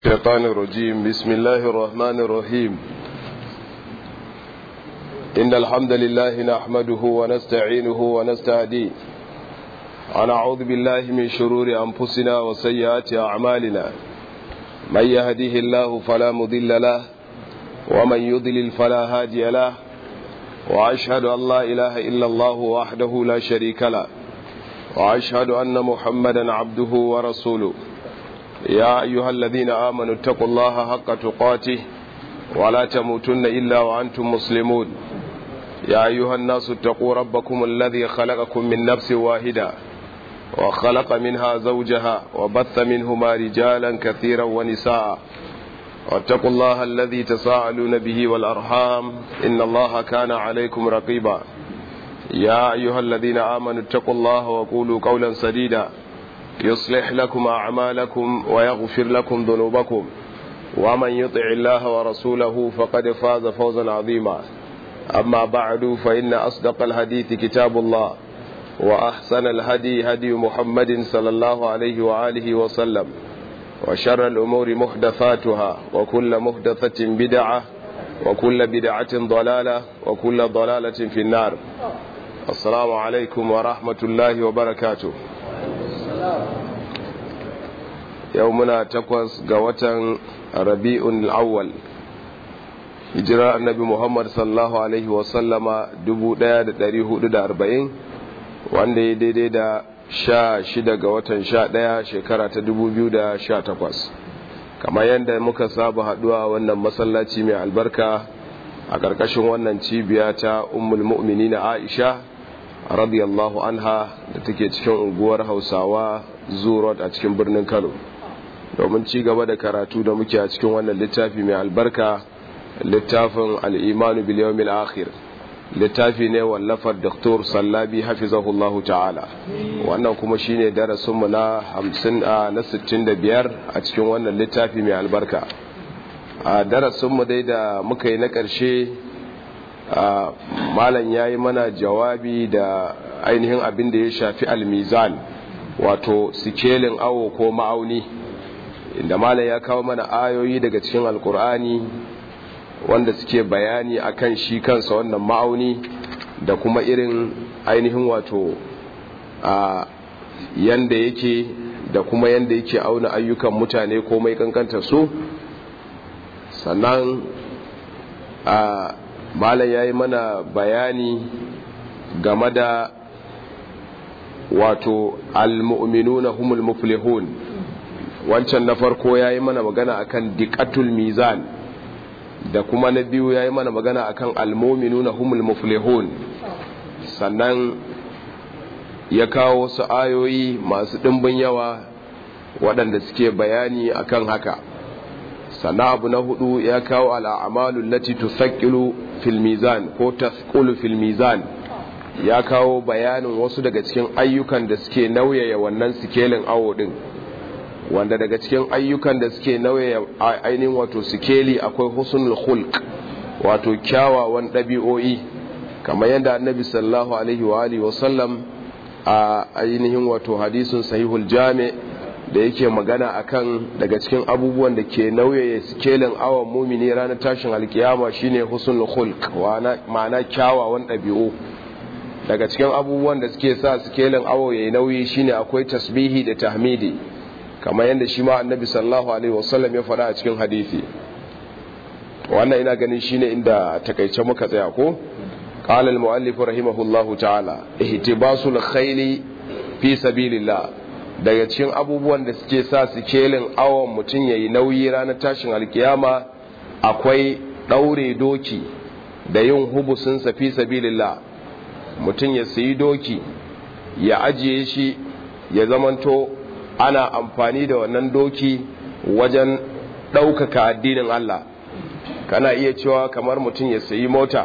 الشيطان الرجيم بسم الله الرحمن الرحيم إن الحمد لله نحمده ونستعينه ونستهديه ونعوذ بالله من شرور أنفسنا وسيئات أعمالنا من يهديه الله فلا مضل له ومن يضلل فلا هادي له وأشهد أن لا إله إلا الله وحده لا شريك له وأشهد أن محمدا عبده ورسوله يا أيها الذين آمنوا اتقوا الله حق تقاته ولا تموتن إلا وأنتم مسلمون يا أيها الناس اتقوا ربكم الذي خلقكم من نفس واحدة وخلق منها زوجها وبث منهما رجالا كثيرا ونساء واتقوا الله الذي تساءلون به والأرحام إن الله كان عليكم رقيبا يا أيها الذين آمنوا اتقوا الله وقولوا قولا سديدا يصلح لكم أعمالكم ويغفر لكم ذنوبكم ومن يطع الله ورسوله فقد فاز فوزا عظيما أما بعد فإن أصدق الحديث كتاب الله وأحسن الهدي هدي محمد صلى الله عليه وآله وسلم وشر الأمور محدثاتها وكل محدثة بدعة وكل بدعة ضلالة وكل ضلالة في النار السلام عليكم ورحمة الله وبركاته yau muna takwas ga watan rabi'un awwal hijira annabi muhammad sallallahu alaihi wasallama 1440 wanda ya daidai da sha shida ga watan sha ɗaya shekara ta 2018 kamar yadda muka saba haduwa wannan masallaci mai albarka a ƙarƙashin wannan cibiya ta ummul mu'minina aisha radiyallahu anha da take cikin unguwar hausawa zurot a cikin birnin kano domin ci gaba da karatu da muke a cikin wannan littafi mai albarka littafin al'imanu biliyomil akhir littafi ne wallafar doktor sallabi hafizahullahu ta'ala wannan kuma shine darasinmu na hamsin na sittin da biyar a cikin wannan littafi mai albarka a darasinmu dai da muka yi na ƙarshe malam ya yi mana jawabi da ainihin abin da ya shafi almizan wato sikelin awo ko ma'auni inda malam ya kawo mana ayoyi daga cikin alkur'ani wanda suke bayani akan shi kansa wannan ma'auni da kuma irin ainihin wato a yanda yake da kuma yanda yake auna ayyukan mutane ko mai kankanta su sannan a malam ya yi mana bayani game da wato al-mu'minuna humul muflihun wancan na farko ya yi mana magana akan diqatul mizan da kuma na biyu ya yi mana magana akan al-mu'minuna humul muflihun sannan ya kawo wasu ayoyi masu ɗimbin yawa waɗanda suke bayani akan haka sannan abu na hudu ya kawo al'amalun lati tusakilu fil mizan ko tasqulu fil mizan ya kawo bayanin wasu daga cikin ayyukan da suke nauyaya wannan sikelin awo din wanda daga cikin ayyukan da suke nauyaya ainihin wato sikeli akwai husnul khulq wato kyawawan ɗabi'o'i kamar yadda annabi sallallahu alaihi wa alihi wasallam a ainihin wato hadisin sahihul jami' da yake magana akan daga cikin abubuwan da ke nauye sikelin awon mumini ranar tashin alkiyama shine husnul khulq ma'ana kyawawan ɗabi'u daga cikin abubuwan da suke sa sikelin awo yayi nauyi shine akwai tasbihi da tahmidi kamar yadda shi ma annabi sallallahu alaihi wasallam ya faɗa a cikin hadisi wannan ina ganin shine inda takaice muka tsaya ko قال المؤلف رحمه الله تعالى اهتباس الخيل في سبيل الله daga cikin abubuwan da suke sa sikelin awon mutum ya yi nauyi ranar tashin alkiyama akwai ɗaure doki da yin hubusin fi sabilillah mutum ya sayi doki ya ajiye shi ya zamanto ana amfani da wannan doki wajen ɗaukaka addinin Allah kana iya cewa kamar mutum ya sayi mota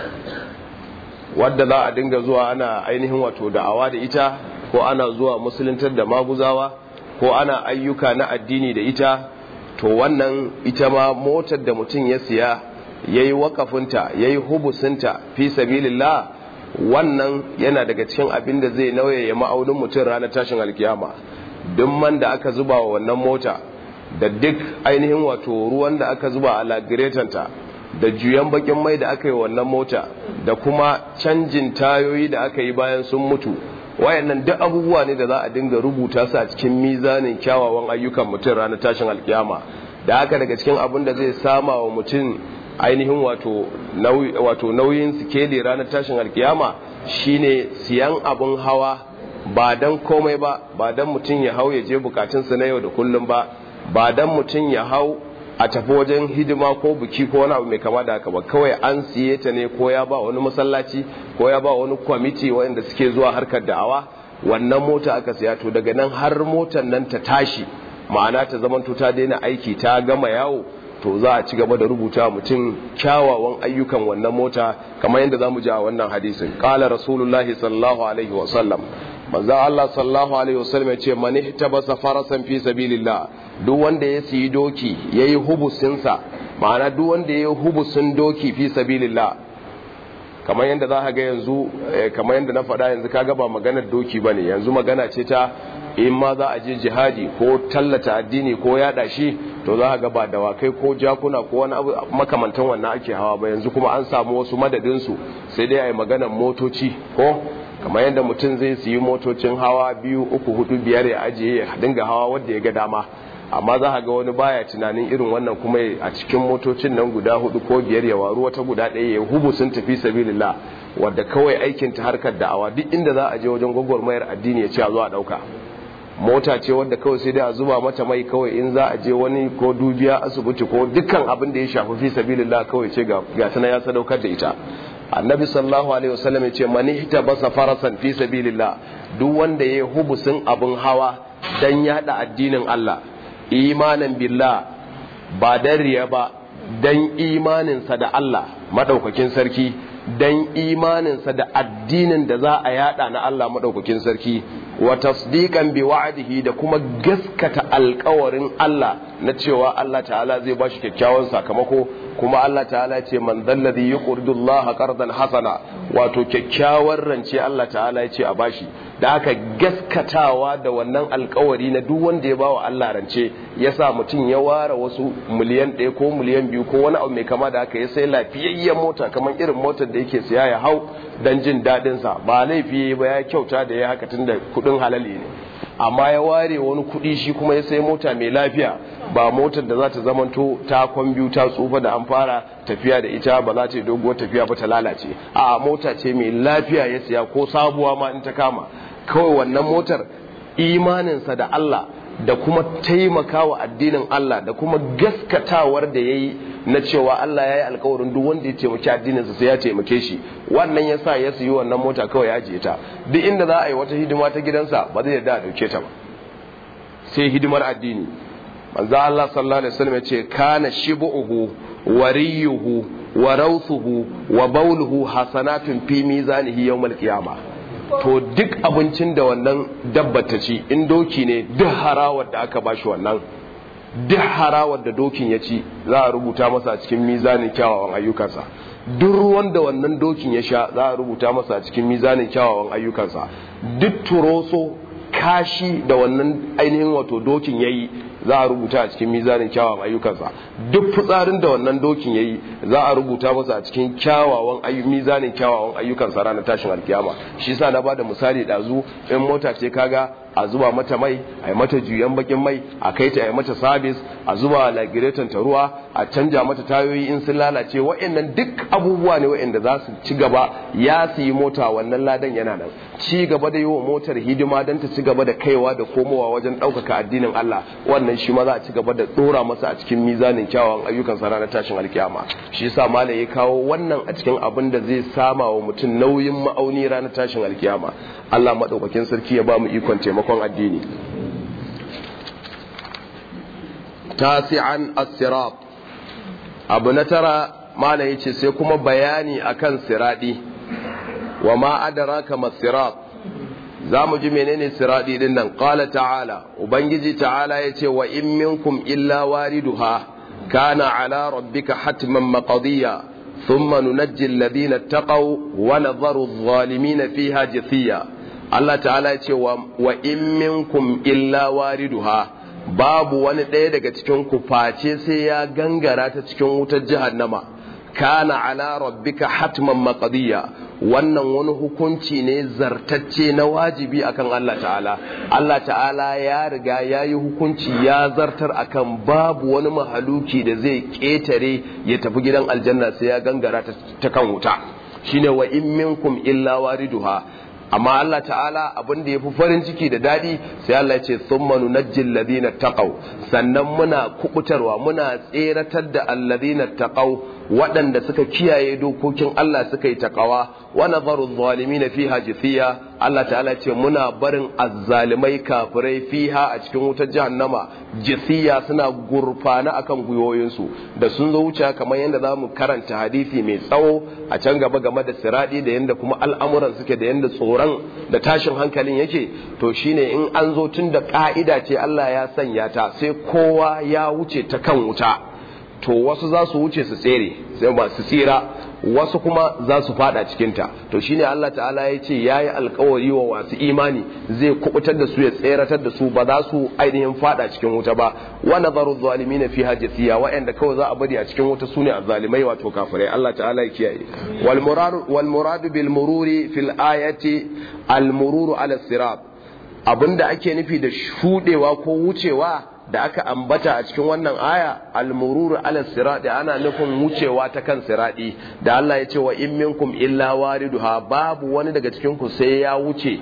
wadda za a dinga zuwa ana ainihin wato da'awa da ita ko ana zuwa musuluntar da maguzawa ko ana ayyuka na addini da ita to wannan ita ma motar da mutum ya siya ya yi wakafinta ya yi hubusinta fi sabilillah wannan yana daga cikin abin da zai nauye ya ma'aunin mutum ranar tashin alkiyama duk man da aka zuba wa wannan mota da duk ainihin wato ruwan da aka zuba a lagiretanta da juyan bakin mai da aka yi wannan mota da kuma canjin tayoyi da aka yi bayan sun mutu wayannan duk abubuwa ne da za a dinga rubuta su a cikin mizanin kyawawan ayyukan mutum ranar tashin alkiyama da haka daga cikin abin da zai sama wa mutum ainihin wato nauyin sikeli ranar tashin alkiyama shine siyan abin hawa ba dan komai ba ba dan mutum ya hau ya je bukatunsa na yau da kullum ba ba dan mutum ya hau a tafi wajen hidima ko biki ko wani abu mai kama da haka ba kawai an siye ta ne ko ya ba wani masallaci ko ya ba wani kwamiti wanda suke zuwa harkar da'awa wannan mota aka siya to daga nan har motar nan ta tashi ma'ana ta zamanto ta daina aiki ta gama yawo to za a ci gaba da rubuta mutum kyawawan ayyukan wannan mota kamar yadda za mu ji a wannan hadisin qala rasulullahi sallallahu alaihi wa sallam manzo Allah sallallahu alaihi wasallam ya ce man ihtabasa farasan fi sabilillah duk wanda ya siyi doki yayi hubusin sa ma'ana duk wanda yayi hubusin doki fi sabilillah kamar yadda za ka ga yanzu kamar yadda na faɗa yanzu kaga ba maganar doki bane yanzu magana ce ta in ma za a je jihadi ko tallata addini ko yada shi to za ga ba dawakai ko jakuna ko wani abu makamantan wannan ake hawa ba yanzu kuma an samu wasu madadin su sai dai a yi maganar motoci ko kamar yadda mutum zai siyi motocin hawa biyu uku hudu biyar ya ajiye ya dinga hawa wadda ya ga dama amma za ga wani baya tunanin irin wannan kuma a cikin motocin nan guda hudu ko biyar ya waru wata guda ɗaya ya hubu sun tafi sabilillah wadda kawai aikin ta harkar da'awa duk inda za a je wajen gwagwarmayar addini ya ce a zo a ɗauka mota ce wadda kawai sai dai a zuba mata mai kawai in za a je wani ko dubiya asibiti ko dukkan abin da ya shafi fi sabilillah kawai ce ga tana ya sadaukar da ita annabi sallallahu alaihi wasallam ya ce mani hita basa farasan fi sabilillah duk wanda ya hubusin abin hawa dan yada addinin Allah imanin billah ba dan riya ba dan imaninsa da Allah madaukakin sarki dan imaninsa da addinin da za a yada na Allah madaukakin sarki wa tasdiqan bi wa'dihi da kuma gaskata alkawarin Allah na cewa Allah ta'ala zai bashi kyakkyawan sakamako kuma Allah ta'ala ce man dalladhi yuqridu Allah qardan hasana wato kyakkyawar rance Allah ta'ala ya ce a bashi da aka gaskatawa da wannan alkawari na duk wanda ya bawa Allah rance yasa mutum ya ware wasu miliyan ɗaya ko miliyan biyu ko wani abu mai kama da haka ya sai lafiyayyen mota kamar irin motar da yake siya ya hau dan jin daɗin sa ba laifi ba ya kyauta da ya haka tunda kuɗin halali ne amma ya ware wani kuɗi shi kuma ya sai mota mai lafiya ba motar da za ta zamanto ta kwambiuta tsufa da an fara tafiya da ita ba za ta yi doguwar tafiya ba ta lalace a mota ce mai lafiya ya siya ko sabuwa ma in ta kama kawai wannan motar imaninsa da Allah da kuma taimakawa addinin Allah da kuma gaskatawar da ya yi na cewa Allah ya yi alkawarin duk wanda ya taimaki addininsa sai ya taimake shi wannan ya sa ya siyi wannan mota kawai ya ajiye ta duk inda za a yi wata hidima ta gidansa ba zai yarda a dauke ta ba sai hidimar addini manzo Allah sallallahu alaihi wasallam ya ce kana shibuhu wariyuhu wa rawthuhu wa bawluhu hasanatun fi mizanihi yawmal qiyamah to duk abincin da wannan dabba ta ci in doki ne duk harawar da aka bashi wannan duk harawar da dokin ya ci za a rubuta masa a cikin mizanin kyawawan ayyukansa duk ruwan da wannan dokin ya sha za a rubuta masa a cikin mizanin kyawawan ayyukansa duk turoso kashi da wannan ainihin wato dokin ya yi za a rubuta a cikin mizanin kyawawan ayyukansa duk fitsarin da wannan dokin ya yi za a rubuta masa a cikin kyawawan mizanin kyawawan ayyukansa ranar tashin alkiyama shi sa na bada misali ɗazu in mota ce kaga a zuba mata mai a yi mata juyan bakin mai a kai ta a yi mata sabis a zuba lagireton ta ruwa a canja mata tayoyi in sun lalace wa'annan duk abubuwa ne wa'anda za su ci gaba ya su yi mota wannan ladan yana nan ci gaba da yi wa motar hidima don ta ci gaba da kaiwa da komowa wajen ɗaukaka addinin Allah wannan shi ma za a ci gaba da ɗora masa a cikin mizanin kyawawan ayyukan sa ranar tashin alkiyama shi yasa malam ya kawo wannan a cikin abin da zai sama wa mutum nauyin ma'auni ranar tashin alkiyama Allah maɗaukakin sarki ya ba mu ikon taimakon addini tasi'an as-sirat abu na tara malam yace sai kuma bayani akan siradi wa ma adraka mas-sirat zamu ji menene siradi din nan qala ta'ala ubangiji ta'ala yace wa in minkum illa wariduha kana ala rabbika hatman maqdiya thumma nunajji alladhina ittaqaw wa nadharu adh-dhalimin fiha jithiya Allah ta'ala yace wa in minkum illa wariduha babu wani ɗaya daga cikin ku face sai ya gangara ta cikin wutar jahannama kana ala rabbika hatman maqdiya wannan wani hukunci ne zartacce na wajibi akan Allah ta'ala Allah ta'ala ya riga ya yi hukunci ya zartar akan babu wani mahaluki da zai ƙetare ya tafi gidan aljanna sai ya gangara ta kan wuta shine wa in minkum illa wariduha amma Allah ta'ala abin da ya fi farin ciki da daɗi sai Allah ya ce thumma nunajjil ladina taqaw sannan muna kubutarwa muna tseratar da alladina taqaw waɗanda suka kiyaye dokokin Allah suka yi taqawa wa nadharu adh-dhalimin fiha jithiya Allah ta'ala ce muna barin azzalimai kafirai fiha a cikin wutar jahannama jithiya suna gurfana akan gwiwoyinsu da sun zo wuce kamar yadda za mu karanta hadisi mai tsawo a can gaba game da siradi da yadda kuma al'amuran suke da yadda tsoron da tashin hankalin yake to shine in an zo tun da ka'ida ce Allah ya sanya ta sai kowa ya wuce ta kan wuta to wasu za su wuce su tsere sai ba su tsira wasu kuma za su fada cikinta to shine Allah ta'ala ya ce yayi alkawari wa wasu imani zai kubutar da su ya tseratar da su ba za su ainihin fada cikin wuta ba wa nazaru zalimin fi hajatiya wa'anda kawai za a bari a cikin wuta sune azzalimai wato kafirai Allah ta'ala ya kiyaye wal murad wal murad bil mururi fil ayati al mururu ala sirat abinda ake nufi da shudewa ko wucewa da aka ambata a cikin wannan aya almururu ala sirati ana nufin wucewa ta kan sirati da Allah ya ce wa in minkum illa wariduha babu wani daga cikin ku sai ya wuce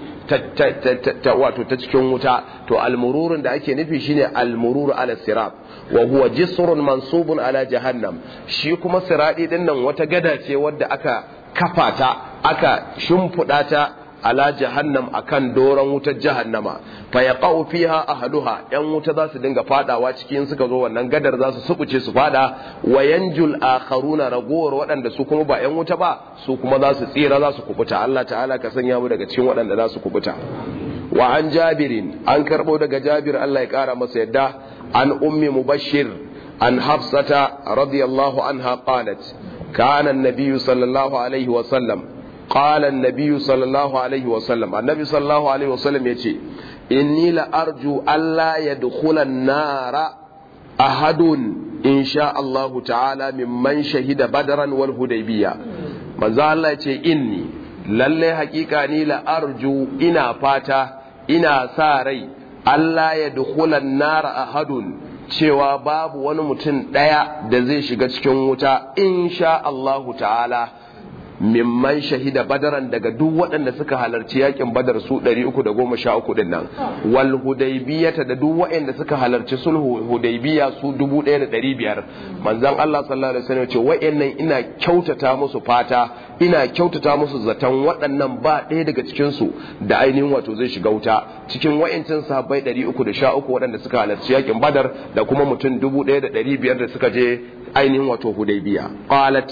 ta, wato ta cikin wuta to almururun da ake nufi shine almururu ala sirat wa huwa jisrun mansubun ala jahannam shi kuma sirati din nan wata gada ce wadda aka kafa ta aka shimfiɗa ta ala jahannam akan doron wutar jahannama fa yaqau fiha ahluha yan wuta za su dinga fadawa cikin suka zo wannan gadar za su sukuce su fada wa yanjul akharuna ragowar waɗanda su kuma ba yan wuta ba su kuma za su tsira za su kubuta Allah ta'ala ka sanya mu daga cikin waɗanda za su kubuta wa an jabirin an karbo daga jabir Allah ya kara masa yadda an ummi mubashir an hafsata radiyallahu anha qalat kana an-nabiy sallallahu alaihi wa sallam قال النبي صلى الله عليه وسلم النبي صلى الله عليه وسلم يتي إني لأرجو ألا يدخل النار أحد إن شاء الله تعالى ممن شهد بدرا والهديبية من ذا الله يتي إني lalle hakika ni la arju ina fata ina sa rai Allah ya dukhulan nara ahadun cewa babu wani mutum ɗaya da zai shiga cikin wuta insha Allahu ta'ala mimman shahida badaran daga duk waɗanda suka halarci yakin badar su 313 din nan wal hudaybiyata da duk waɗanda suka halarci sulhu hudaybiya su 1500 manzon Allah sallallahu alaihi wasallam ce waɗannan ina kyautata musu fata ina kyautata musu zaton waɗannan ba ɗaya daga cikin su da ainihin wato zai shiga wuta cikin wayancin sahabbai 313 waɗanda suka halarci yakin badar da kuma mutum 1500 da suka je ainihin wato hudaybiya qalat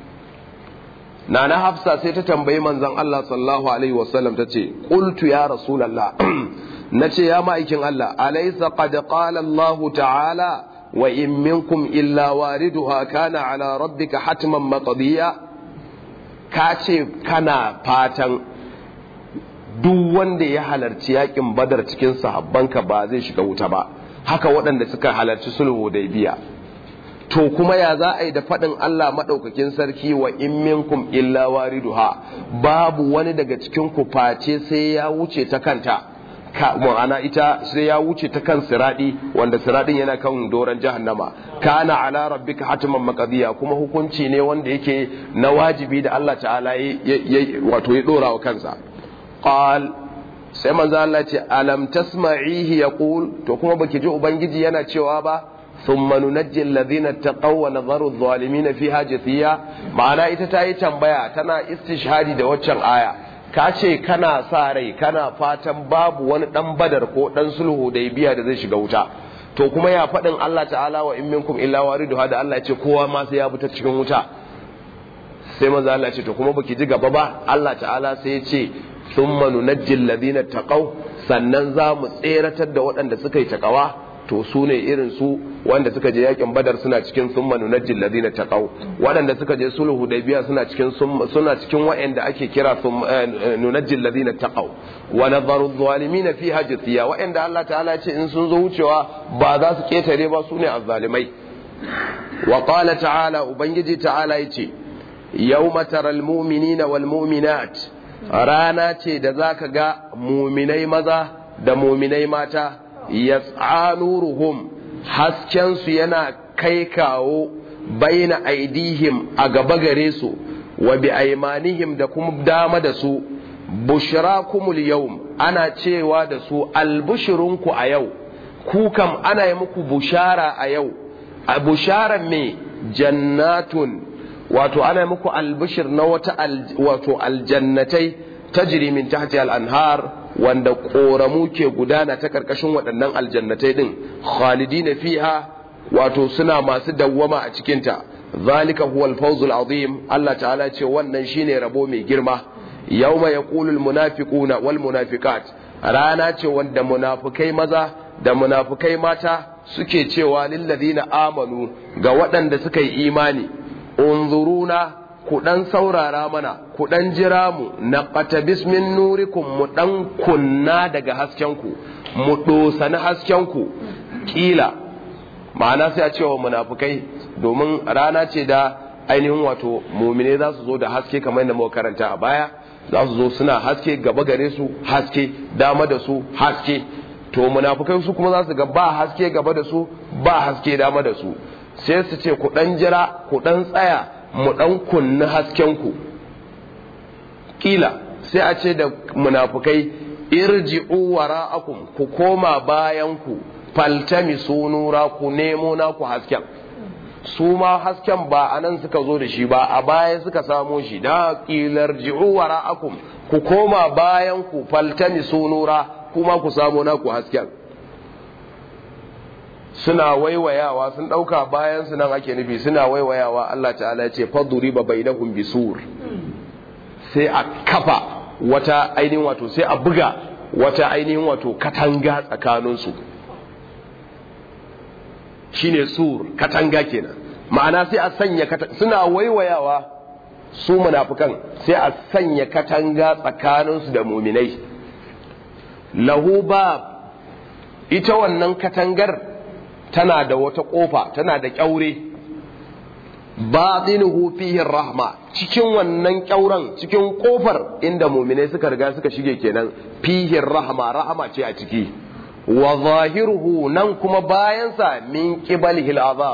nana hafsa sai ta tambayi manzon Allah sallallahu alaihi wasallam ta ce qultu ya rasulullah nace ya ma'aikin Allah alaysa qad qala Allah ta'ala wa in minkum illa wariduha kana ala rabbika hatman maqdiya ka ce kana fatan duk wanda ya halarci yakin badar cikin sahabbanka ba zai shiga wuta ba haka waɗanda suka halarci sulhu biya. to kuma ya za a yi da faɗin Allah maɗaukakin sarki wa in minkum illa wariduha babu wani daga cikin ku face sai ya wuce ta kanta ka ma'ana ita sai ya wuce ta kan siradi wanda siradin yana kan doran jahannama kana ala rabbika hatiman maqdiya kuma hukunci ne wanda yake na wajibi da Allah ta'ala wato ya dora wa kansa qal sai manzo Allah ce alam tasma'ihi yaqul to kuma baki ji ubangiji yana cewa ba ثم ننجي الذين اتقوا ونذر الظالمين فيها جثيا ma'ana ita ta yi tambaya tana istishhadi da waccan aya ka ce kana sa rai kana fatan babu wani dan badar ko dan sulhu da biya da zai shiga wuta to kuma ya faɗin Allah ta'ala wa in minkum illa wariduha da Allah ya ce kowa ma sai ya bi ta cikin wuta sai manzo Allah ya ce to kuma baki ji gaba ba Allah ta'ala sai ya ce thumma nunajji alladhina taqaw sannan za mu tseratar da waɗanda suka yi takawa to su ne irin su wanda suka je yakin badar suna cikin summa nunajjil ladina taqaw waɗanda suka je sulhu hudaybiya suna cikin suna cikin waɗanda ake kira nunajjil ladina taqaw wa nadharu adh-dhalimin fiha jithiya waɗanda Allah ta'ala ce in sun zo wucewa ba za su ketare ba su ne azzalimai wa qala ta'ala ubangiji ta'ala yace yawma taral mu'minina wal mu'minat rana ce da zaka ga mu'minai maza da mu'minai mata yas'a nuruhum hasken su yana kai kawo baina aidihim a gaba gare su wa bi aymanihim da kuma dama da su bushrakumul yawm ana cewa da su albushirunku a yau ku kam ana yi muku bushara a yau a busharar me jannatun wato ana muku albishir na wata wato aljannatai tajri min tahti al-anhar wanda koramu ke gudana ta karkashin waɗannan aljannatai din khalidina fiha wato suna masu dawwama a cikin ta zalika huwa al-fawz al-azim Allah ta'ala ce wannan shine rabo mai girma yawma yaqulu al-munafiquna wal munafiqat rana ce wanda munafikai maza da munafikai mata suke cewa lillazina amanu ga waɗanda suka yi imani unzuruna ku ɗan saurara mana ku ɗan jira mu na qatabis min nurikum mu ɗan kunna daga haskenku mu ɗosani haskenku ƙila ma'ana sai a cewa munafukai domin rana ce da ainihin wato mumine za su zo da haske kamar yadda muka karanta a baya za su zo suna haske gaba gare su haske dama da su haske to munafukai su kuma za su ga ba haske gaba da su ba haske dama da su sai su ce ku dan jira ku dan tsaya mu dan kunni hasken ku kila sai a ce da munafukai irji'u wara'akum ku koma bayan ku faltami sunura ku nemo naku hasken su ma hasken ba a nan suka zo da shi ba a baya suka samo shi da kilar ji'u wara'akum ku koma bayan ku faltami sunura kuma ku samu naku hasken suna waiwayawa sun ɗauka bayan su nan ake nufi suna waiwayawa Allah ta'ala ce faduri ba bai na bisur sai a kafa wata ainihin wato sai a buga wata ainihin wato katanga tsakaninsu shine sur katanga kenan ma'ana sai a sanya suna waiwayawa su munafukan sai a sanya katanga tsakaninsu da muminai lahu bab ita wannan katangar tana da wata kofa tana da kyaure batinuhu fihi rahma cikin wannan kyauren cikin kofar inda muminai suka riga suka shige kenan fihi rahma rahama ce a ciki wa zahiruhu nan kuma bayansa min qibalihil azab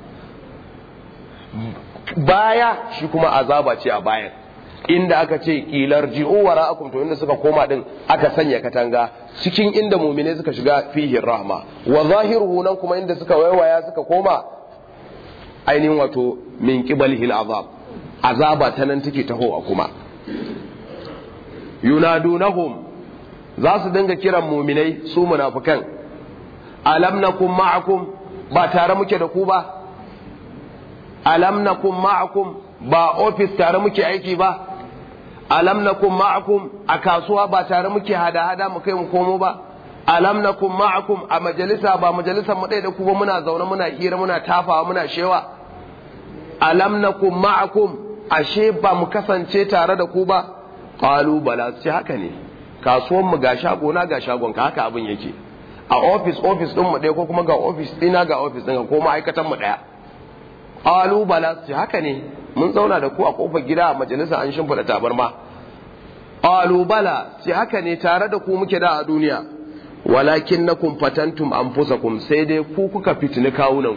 baya shi kuma azaba ce a bayan inda aka ce kilar ji'u wara'akum to inda suka koma din aka sanya katanga cikin inda mumine suka shiga fihi rahma wa zahiruhu nan kuma inda suka waiwaya suka koma ainihin wato min qibalihil azab azaba ta nan take tahowa kuma yunadunahum za su dinga kiran muminai su munafikan alam nakum ma'akum ba tare muke da ku ba alam nakum ma'akum ba ofis tare muke aiki ba alam nakum ma'akum a kasuwa ba tare muke hada-hada mu kai mu komo ba alam nakum ma'akum a majalisa ba majalisar mu ɗaya da ku ba muna zaune muna hira muna tafawa muna shewa alam nakum ma'akum ashe ba mu kasance tare da ku ba qalu bala ce haka ne kasuwan mu ga shago na ga shagon ka haka abin yake a ofis ofis din mu ɗaya ko kuma ga ofis ɗina ga ofis ɗin ko ma'aikatan mu ɗaya qalu bala ce haka ne mun zauna da ku a kofar gida a majalisa an shimfiɗa tabarma qalu bala ce haka ne tare da ku muke da a duniya walakin nakum fatantum anfusakum sai dai ku kuka fitini kawunan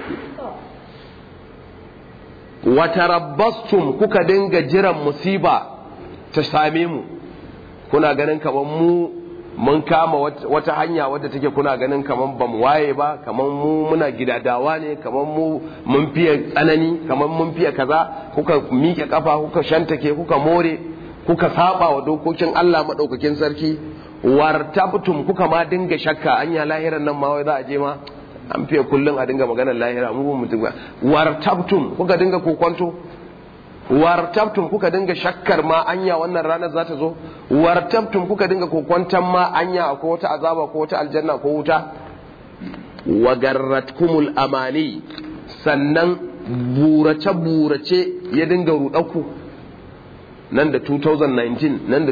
ku wa tarabbastum kuka dinga jiran musiba ta same mu kuna ganin kaman mu mun kama wata hanya wadda take kuna ganin kaman ba mu waye ba kaman mu muna gidadawa ne kaman mu mun fiye tsanani kaman mun fiye kaza kuka miƙe kafa kuka shantake kuka more kuka saba wa dokokin Allah madaukakin sarki wartabtum kuka ma dinga shakka anya lahiran nan ma wai za a je ma an fiye kullum a dinga maganar lahira mu mutum ba wartabtum kuka dinga kokonto wartabtum kuka dinga shakkar ma anya wannan ranar za ta zo wartabtum kuka dinga kokwantan ma anya akwai wata azaba ko wata aljanna ko wuta wa garratkumul amani sannan burace-burace ya dinga ruɗaku nan da 2019 nan da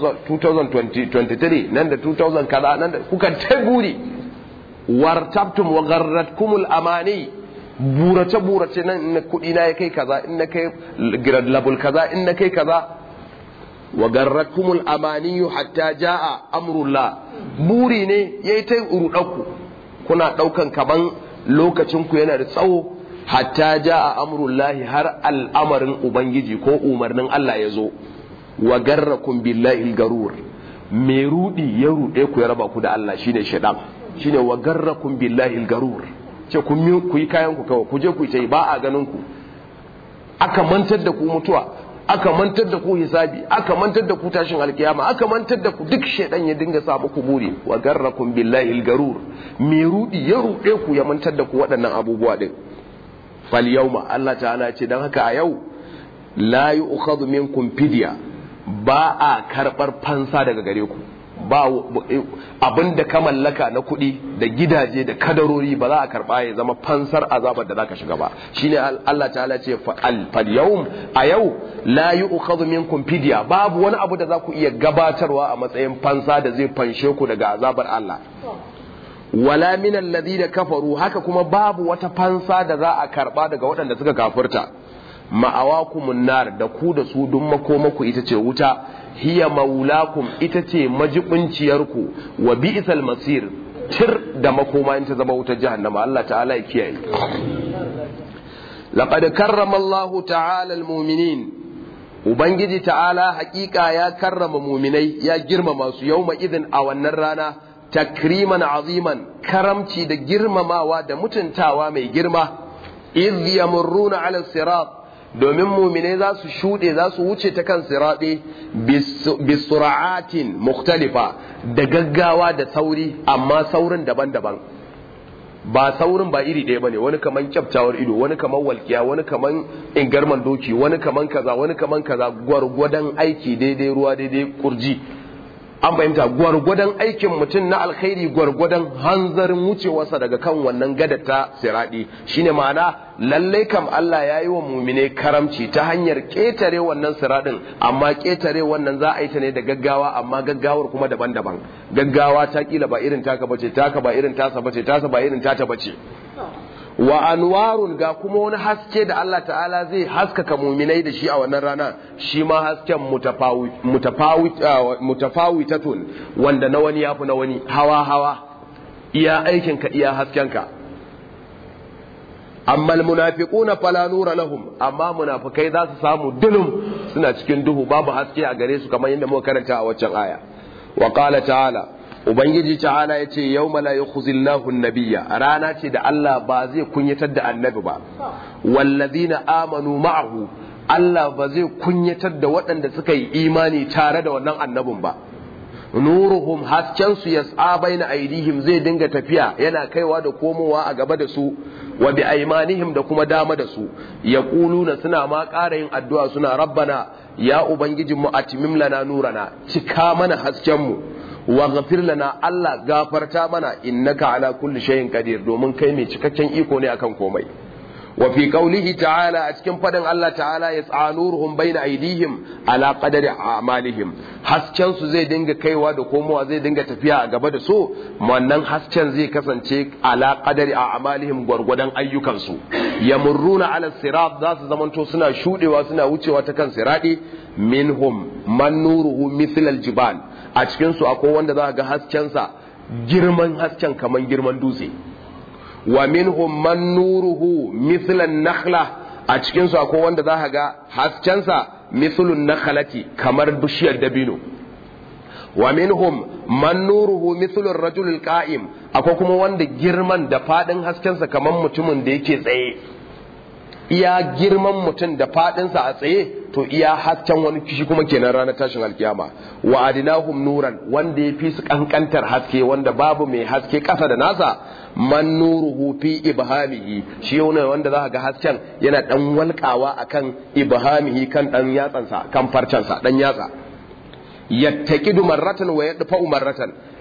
2023 nan da 2000 kaza nan da kuka ta guri wartabtum wa garratkumul amani burace burace nan in kudi na ya kai kaza in na kai grade level kaza in na kai kaza wa garratkumul amani hatta jaa amrullah buri ne yayi ta rudaku kuna daukan kaman lokacin ku yana da tsawo hatta jaa amrullahi har al'amarin ubangiji ko umarnin Allah ya zo wa garrakum billahi garur me rudi ya rude ku ya raba ku da Allah shine shaitan shine wa garrakum billahi garur ce ku yi kayan ku kawai ku je ku yi ba a ganin ku aka mantar da ku mutuwa aka mantar da ku hisabi aka mantar da ku tashin alkiyama aka mantar da ku duk shaidan ya dinga sa muku buri wa garrakum billahi garur me rudi ya rude ku ya mantar da ku waɗannan abubuwa din fal yawma Allah ta'ala ce dan haka a yau la yu'khadhu minkum fidya ba a karbar fansa daga gare ku ba abin da ka mallaka na kuɗi da gidaje da kadarori ba za a karɓa ya zama fansar azabar da za ka shiga ba shine Allah ta'ala ce fal yawm a yau la yu'khadhu minkum fidya babu wani abu da za ku iya gabatarwa a matsayin fansa da zai fanshe ku daga azabar Allah wala min alladhina kafaru haka kuma babu wata fansa da za a karɓa daga waɗanda suka kafirta ma'awakumun nar da ku da su dun makomaku ita ce wuta hiya maulakum ita ce majibinciyarku wa bi'sal masir tir da makoma in ta zama wutar jahannama Allah ta'ala ya kiyaye laqad karrama Allah ta'ala almu'minin ubangiji ta'ala hakika ya karrama mu'minai ya girmama su yawma idin a wannan rana takriman aziman karamci da girmamawa da mutuntawa mai girma idh yamurruna ala sirat domin mumine za su shuɗe za su wuce ta kan siraɗe bisura'atin mukhtalifa da gaggawa da sauri amma saurin daban-daban ba saurin ba iri ɗaya bane wani kaman kyaftawar ido wani kaman walkiya wani kaman ingarman doki wani kaman kaza wani kaman kaza gwargwadon aiki daidai ruwa daidai kurji an fahimta gwargwadon aikin mutum na alkhairi gwargwadon hanzarin wucewarsa daga kan wannan gadar ta siradi shine ma'ana lallai kam Allah ya yi wa mumine karamci ta hanyar ƙetare wannan siradin amma ƙetare wannan za a yi ta ne da gaggawa amma gaggawar kuma daban-daban gaggawa ta kila ba irin taka bace taka ba irin tasa bace tasa ba irin tata bace wa anwarun ga kuma wani haske da Allah ta'ala zai haskaka muminai da shi a wannan rana shi ma hasken mutafawitatun wanda na wani yafi na wani hawa hawa iya aikinka iya haskenka amma almunafiquna fala nura lahum amma munafikai za su samu dulum suna cikin duhu babu haske a gare su kamar yadda muka karanta a waccan aya wa qala ta'ala ubangiji ta'ala ya ce yau mala yukhzillahu nabiyya rana ce da Allah ba zai kunyatar da annabi ba wallazina amanu ma'ahu Allah ba zai kunyatar da waɗanda suka yi imani tare da wannan annabin ba nuruhum hasken su yas'a baina aidihim zai dinga tafiya yana kaiwa da komowa a gaba da su wa bi aymanihim da kuma dama da su yaquluna suna ma ƙara yin addu'a suna rabbana ya ubangijinmu atimim lana nurana cika mana hasken mu waghfir lana Allah gafarta mana innaka ala kulli shay'in qadir domin kai mai cikakken iko ne akan komai wa fi qawlihi ta'ala a cikin fadin Allah ta'ala yas'anuruhum baina aydihim ala qadari a'malihim hasken su zai dinga kaiwa da komowa zai dinga tafiya a gaba da su wannan hasken zai kasance ala qadari a'malihim gwargwadon ayyukan su yamurruna ala sirat za su zamanto suna shudewa suna wucewa ta kan siradi minhum man nuruhu mithl aljibal a cikinsu akwai wanda za ga haskensa girman hasken kamar girman dutse wa minhum man nuruhu mithlan nakhla a cikinsu akwai wanda za ga haskensa mithlun nakhlati kamar bishiyar dabino wa minhum man nuruhu mithlur rajul qa'im akwai kuma wanda girman da fadin haskensa kamar mutumin da yake tsaye iya girman mutum da fadinsa a tsaye to iya hasken wani kishi kuma kenan ranar tashin alkiyama wa adinahum nuran wanda ya fi su kankantar haske wanda babu mai haske kasa da nasa man nuruhu fi ibhamihi shi ne wanda za ga hasken yana dan walkawa akan ibhamihi kan dan yatsansa kan farcansa dan yatsa yattaqidu marratan wa yadfa'u marratan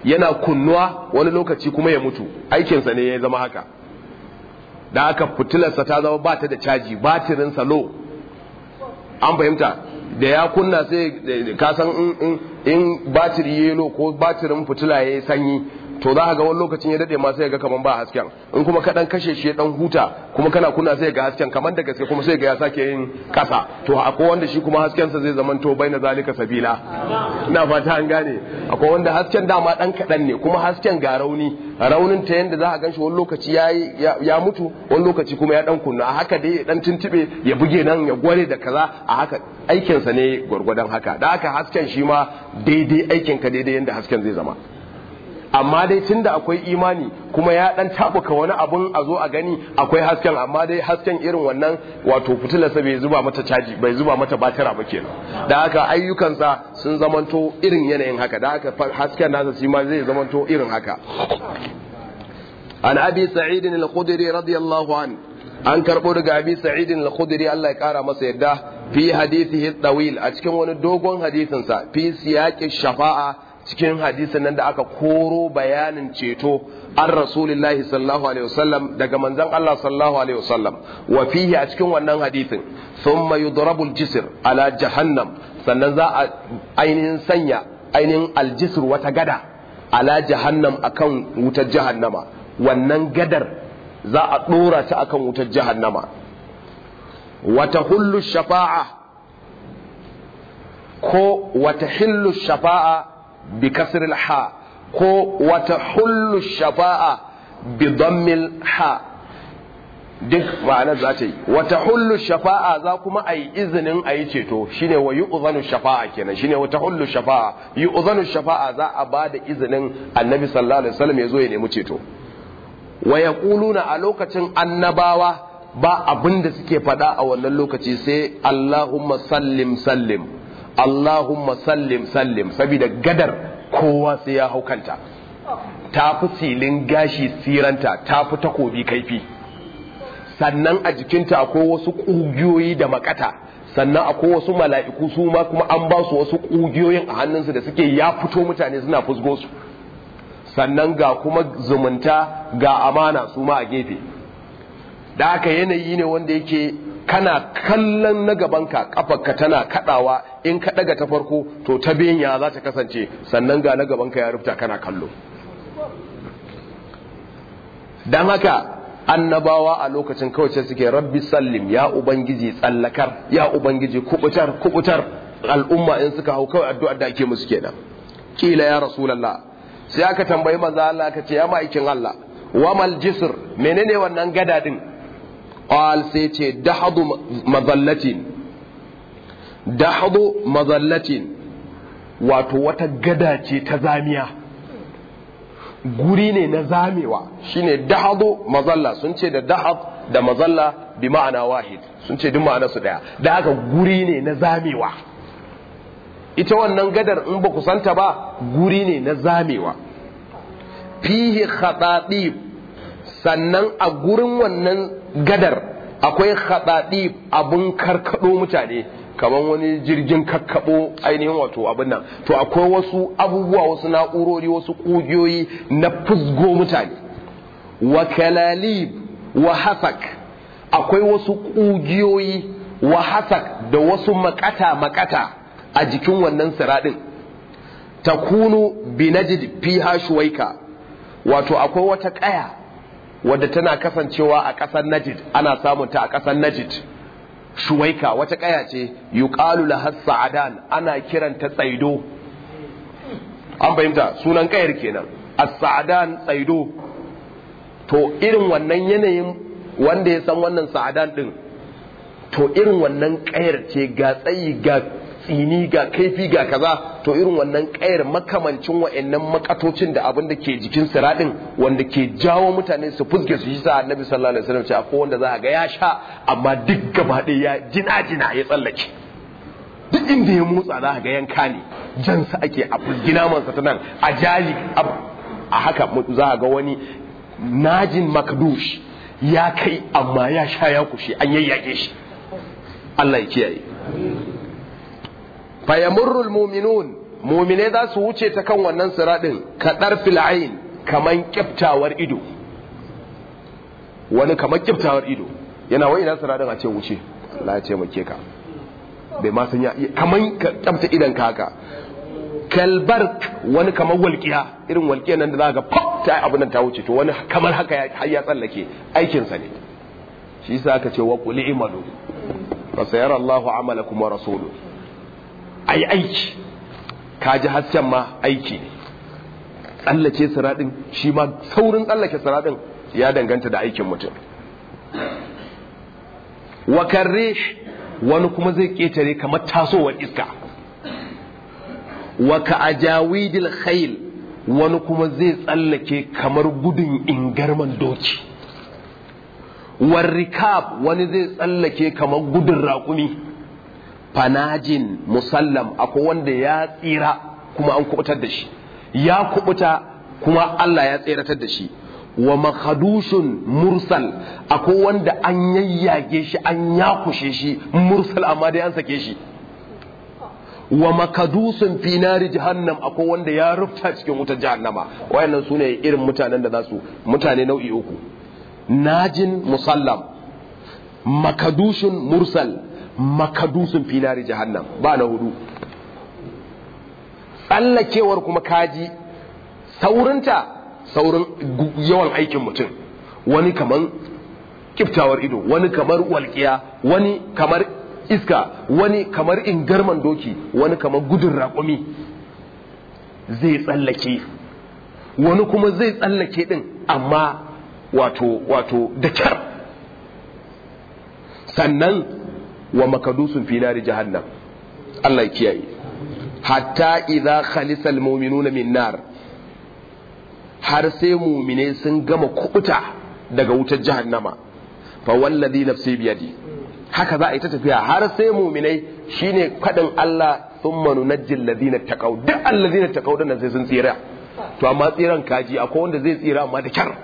yana kunnuwa wani lokaci kuma ya mutu aikinsa ne ya zama haka da aka fitilarsa ta zama ba ta da caji batirinsa low an fahimta da ya kunna sai ka san in batiri ya low ko batirin fitila ya yi sanyi to za ka ga wani lokacin ya dade ma sai ga kaman ba hasken in kuma ka dan kashe shi dan huta kuma kana kunna sai ga hasken kaman da gaske kuma sai ga ya sake yin kasa to akwai wanda shi kuma hasken sa zai zaman to baina zalika sabila ina fata an gane akwai wanda hasken dama dan kadan ne kuma hasken ga rauni raunin ta yanda za ka ganshi wani lokaci ya ya mutu wani lokaci kuma ya dan kunna a haka dai dan tuntube ya buge nan ya gware da kaza a haka aikin sa ne gwargwadon haka da haka hasken shi ma daidai aikin ka daidai yanda hasken zai zama amma dai tunda akwai imani kuma ya dan tabuka wani abun a zo a gani akwai hasken amma dai hasken irin wannan wato fitilarsa bai zuba mata caji bai zuba mata batira ba kenan da haka ayyukansa sun zamanto irin yanayin haka da haka hasken nasa shi ma zai zamanto irin haka an abi sa'id al-khudri radiyallahu an an karbo daga abi sa'id al-khudri Allah ya kara masa yadda fi hadithihi tawil a cikin wani dogon hadisinsa fi siyaqi shafa'a cikin hadisin nan da aka koro bayanin ceto an rasulillahi sallallahu alaihi wasallam daga manzon Allah sallallahu alaihi wasallam wa fihi a cikin wannan hadisin thumma yudrabul jisr ala jahannam sannan za a ainihin sanya ainihin aljisr wata gada ala jahannam akan wutar jahannama wannan gadar za a dora ta akan wutar jahannama wata hullu shafa'a ko wata hillu shafa'a بكسر الحاء كو وتحل الشفاعة بضم الحاء duk ma'ana za ta yi wata hullu shafa'a za kuma a yi izinin a yi ceto shine wa yu'zanu shafa'a kenan shine wata hullu shafa'a yu'zanu shafa'a za a ba da izinin annabi sallallahu alaihi wasallam ya zo ya nemi ceto wa yaquluna a lokacin annabawa ba abin da suke faɗa a wannan lokaci sai Allahumma sallim sallim Allahumma sallim sallim saboda gadar kowa sai ya hau kanta ta fi silin gashi siranta ta fi takobi kaifi sannan a jikinta akwai wasu ƙugiyoyi da makata sannan akwai wasu mala'iku su ma kuma an ba su wasu ƙugiyoyin a hannunsu da suke ya fito mutane suna fusgo su sannan ga kuma zumunta ga amana su ma a gefe da aka yanayi ne wanda yake kana kallon na gabanka kafarka tana kadawa in ka daga ta farko to ta benya za ta kasance sannan ga na gabanka ya rufta kana kallo don haka annabawa a lokacin kawace suke rabbi sallim ya ubangiji tsallakar ya ubangiji kubutar kubutar al'umma in suka hau kawai addu'ar da ake musu kenan kila ya rasulullah sai aka tambayi manzo Allah aka ce ya ma'aikin Allah wamal jisr menene wannan gada din qal sai ce dahadu mazallatin dahadu mazallatin wato wata gada ce ta zamiya guri ne na zamewa shine dahadu mazalla sun ce da dahad da mazalla bi ma'ana wahid sun ce duk ma'ana su daya da haka guri ne na zamewa ita wannan gadar in ba ku santa ba guri ne na zamewa fihi khatatib sannan a gurin wannan gadar akwai khatatib abun karkado mutane kamar wani jirgin kakkabo ainihin wato abin nan to akwai wasu abubuwa wasu na'urori wasu kugiyoyi na fusgo mutane wa kalalib wa hasak akwai wasu kugiyoyi wa hasak da wasu makata makata a jikin wannan siradin takunu binajid fiha shuwaika wato akwai wata kaya wadda tana kasancewa a ƙasar najid ana samun ta a ƙasar najid shuwaika wata kaya ce yuqalu laha sa'adan ana kiranta tsaido an fahimta sunan kayar kenan as-sa'adan tsaido to irin wannan yanayin wanda ya san wannan sa'adan din to irin wannan kayar ce ga tsayi ga tsini ga kaifi ga kaza to irin wannan kayar makamancin wa'annan makatocin da abin da ke jikin siradin wanda ke jawo mutane su fuske su shi sa annabi sallallahu alaihi wasallam ce akwai wanda za a ga ya sha amma duk gaba ɗaya ya jina jina ya tsallake duk inda ya motsa za a ga yanka ne jansa ake a fulgina mansa ta nan a jali a haka za a ga wani najin makdush ya kai amma ya sha ya kushe an yayyake shi Allah ya kiyaye fayamurru almu'minun mu'mine za su wuce ta kan wannan siradin kadar fil'ain kaman kiftawar ido wani kaman kiftawar ido yana wai ina siradin a ce wuce Allah ya ce muke ka bai ma san ya kaman ka kyamta idan ka haka kalbar wani kamar walƙiya irin walƙiya nan da za ga pop ta abin nan ta wuce to wani kamar haka har ya tsallake aikinsa ne shi yasa aka ce wa qul imalu fa sayara Allahu amalakum wa rasuluhu ai aiki kaji hasken ma aiki ne tsallake siradin shi ma saurin tsallake siradin ya danganta da aikin mutum wa karrish wani kuma zai ketare kamar tasowar iska wa ka ajawidil khayl wani kuma zai tsallake kamar gudun ingarman doki war rikab wani zai tsallake kamar gudun raƙumi fanajin musallam akwai wanda ya tsira kuma an kubutar da shi ya kubuta kuma Allah ya tseratar da shi wa makhadushun mursal akwai wanda an yayyage shi an yakushe shi mursal amma dai an sake shi wa makadusun fi nari jahannam akwai wanda ya rufta cikin wutar jahannama wayannan su ne irin mutanen da za su mutane nau'i uku najin musallam makadushun mursal makadusun fi nari jahannam ba na hudu tsallakewar kuma kaji saurinta saurin yawan aikin mutum wani kamar kiftawar ido wani kamar walƙiya wani kamar iska wani kamar ingarman doki wani kamar gudun raƙumi zai tsallake wani kuma zai tsallake din amma wato wato da kyar sannan wa makadusun finari jahannam Allah ya kiyaye hatta idza khalisa almu'minuna min nar har sai mu'mine sun gama kubuta daga wutar jahannama fa wallazi nafsi biyadi haka za a yi ta tafiya har sai muminai shine kadin Allah thumma nunajjil ladina taqaw duk alladina taqaw din sai sun tsira to amma tsiran kaji akwai wanda zai tsira amma da kyar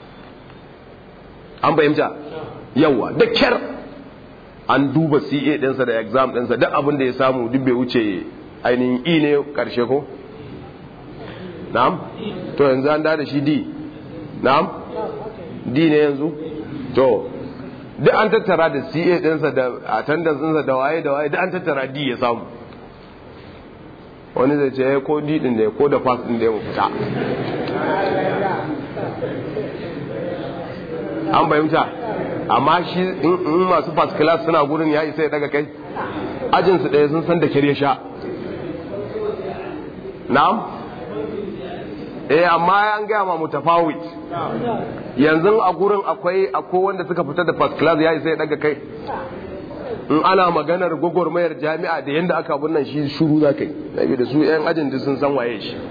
an fahimta yawa da kyar an duba CA ɗinsa da exam ɗinsa duk abin da ya samu duk bai wuce ainihin E ne karshe ko na'am to yanzu an da shi D na'am D ne yanzu to duk an tattara da CA ɗinsa da attendance ɗinsa da waye da waye duk an tattara D ya samu wani zai ce ko D ɗin da ko da pass ɗin da ya fita an fahimta amma shi in masu first class suna gurin ya isa ya daga kai ajinsu ɗaya sun san da kirya sha na'am eh amma an gaya ma mutafawit yanzu a gurin akwai akwai wanda suka fita da first class ya isa ya daga kai in ana maganar gwagwarmayar jami'a da yadda aka abun nan shi shuru za ka yi da su 'yan ajin sun san waye shi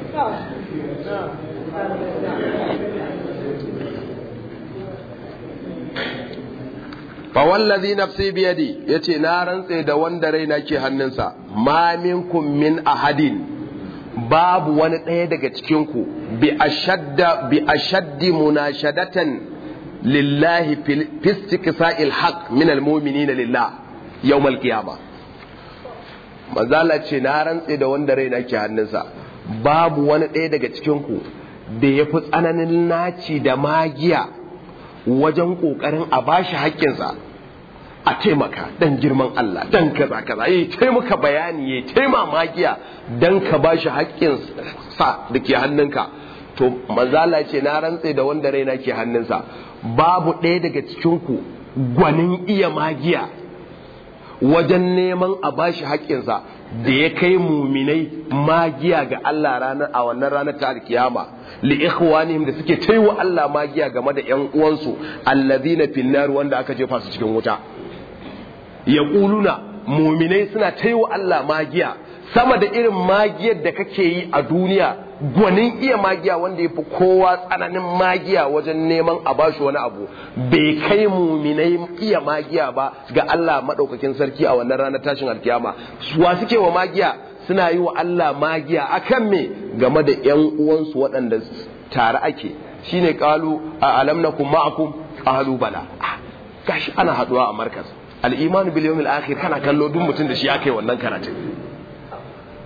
fawallazi nafsi biyadi yace na rantse da wanda raina ke hannunsa ma minkum min ahadin babu wani ɗaya daga cikinku bi ashadda bi ashaddi munashadatan lillahi fil istiqsa'il haqq min almu'minina lillah yawmal qiyamah mazala ce na rantse da wanda raina ke hannunsa babu wani ɗaya daga cikinku da ya fi tsananin naci da magiya wajen ƙoƙarin a bashi haƙƙinsa a taimaka dan girman Allah dan kaza kaza yayi taimaka bayani yayi taima magiya dan ka bashi haƙƙin sa dake hannunka to manzala ce na rantse da wanda raina ke hannunsa babu ɗaya daga cikin ku gwanin iya magiya wajen neman a bashi haƙƙinsa da ya kai muminai magiya ga Allah ranar a wannan ranar ta alkiyama li ikhwanihim da suke taiwa Allah magiya game da ƴan uwansu allazina finnar wanda aka jefa su cikin wuta yaquluna muminai suna taiwa Allah magiya sama da irin magiyar da kake yi a duniya gwanin iya magiya wanda ya fi kowa tsananin magiya wajen neman a bashi wani abu bai kai muminai iya magiya ba ga Allah maɗaukakin sarki a wannan ranar tashin alkiyama wa suke wa magiya suna yi wa Allah magiya akan me game da ƴan uwansu waɗanda tare ake shine qalu a alam nakum ma'akum qalu bala gashi ana haduwa a markaz al-iman bil yawmil akhir kana kallo duk mutum da shi aka yi wannan karatun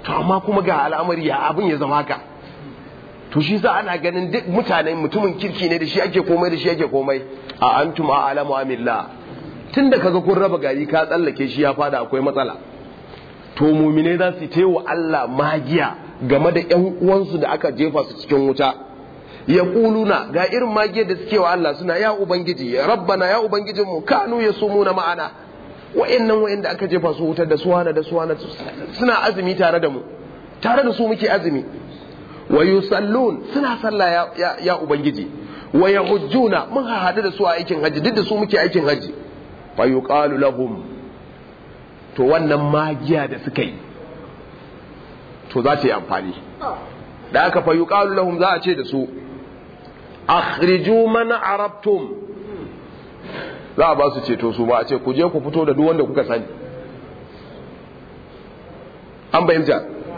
to amma kuma ga al'amari ya abin ya zama haka to shi sa ana ganin duk mutane mutumin kirki ne da shi ake komai da shi ake komai a antum a alamu amillah tun da kaga kun raba gari ka tsallake shi ya fada akwai matsala to mumine za su yi wa Allah magiya game da ƴan uwansu da aka jefa su cikin wuta ya kuluna ga irin magiyar da suke wa Allah suna ya ubangiji ya rabbana ya ubangijin mu kanu ya sumu na ma'ana wa'annan wa'anda aka jefa su wutar da suwana da suwana suna azumi tare da mu tare da su muke azumi wa yusallun suna sallah ya, ya, ya ubangiji wa yahujjuna mun haɗu da su a aikin haji duk da su muke aikin haji fa yuqalu lahum to wannan magiya da suka yi to za ta yi amfani da aka fa yuqalu lahum za a ce da su akhriju man arabtum za a ba su ceto su ba a ce ku je ku fito da duk wanda kuka sani an bayyana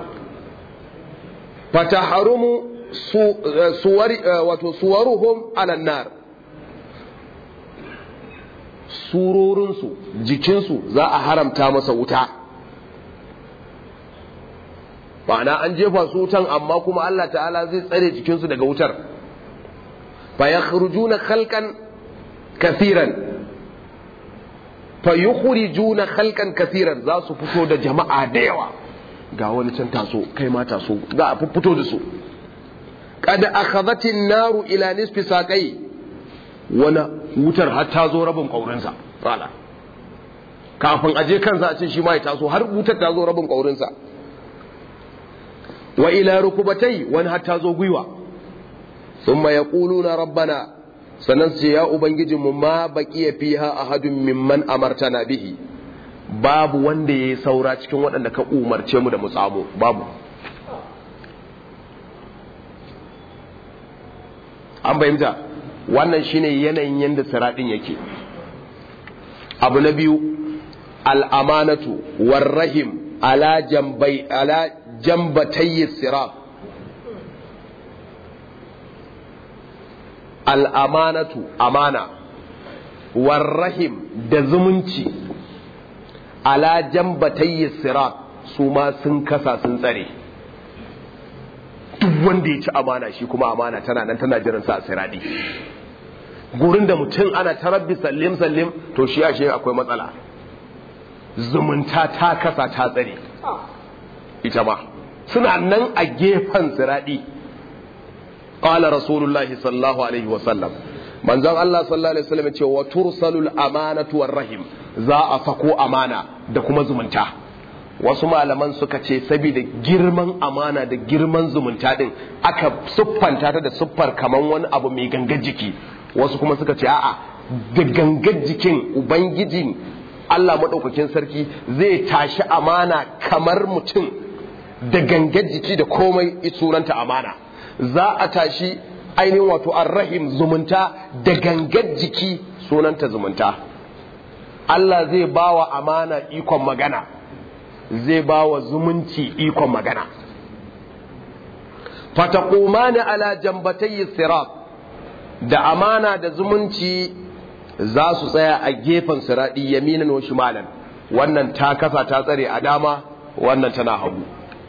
fataharumu suwari wato suwaruhum ala nar surorinsu jikinsu za a haramta masa wuta ma'ana an jefa su wutan amma kuma Allah ta'ala zai tsare jikinsu daga wutar fa yakhrujuna khalqan kathiran fa yukhrijuna khalqan kathiran za su fito da jama'a da yawa ga wani can taso kai ma taso za a fito da su kada akhadhatin naru ila nisfi saqai wani wutar har ta zo rabin kaurinsa fala kafin aje kansa a ce shi ma ya taso har wutar ta zo rabin kaurinsa wa ila rukubatai wani har ta zo gwiwa thumma yaquluna rabbana sannan su ce ya ubangijinmu ma baqiya fiha ahadun mimman amartana bihi babu wanda ya yi saura cikin waɗanda ka umarce mu da mu tsamo babu an bayyanta wannan shine yanayin yadda siraɗin yake abu na biyu al'amanatu warrahim ala jambai ala jambatayyi sirat al'amanatu amana warrahim da zumunci ala jambatayyi sirat su ma sun kasa sun tsare duk wanda ya ci amana shi kuma amana tana nan tana jiran sa a siradi gurin da mutum ana tarabbi sallim sallim to shi ashe akwai matsala zumunta ta kasa ta tsare ita ma suna nan a gefen siradi qala rasulullahi sallallahu alaihi wa sallam manzon Allah sallallahu alaihi wasallam ce wa tursalul amanatu war rahim za a sako amana da kuma zumunta wasu malaman suka ce saboda girman amana da girman zumunta din aka siffanta ta da siffar kaman wani abu mai gangar jiki wasu kuma suka ce a'a da gangar jikin ubangiji Allah maɗaukakin sarki zai tashi amana kamar mutum da gangar jiki da komai sunanta amana za a tashi ainihin wato arrahim zumunta da gangar jiki sunanta zumunta Allah zai bawa amana ikon magana zai bawa zumunci ikon magana fataqumani ala jambatayyi sirat da amana da zumunci za su tsaya a gefen siradi yaminan wa shimalan wannan ta kasa ta tsare a dama wannan tana hagu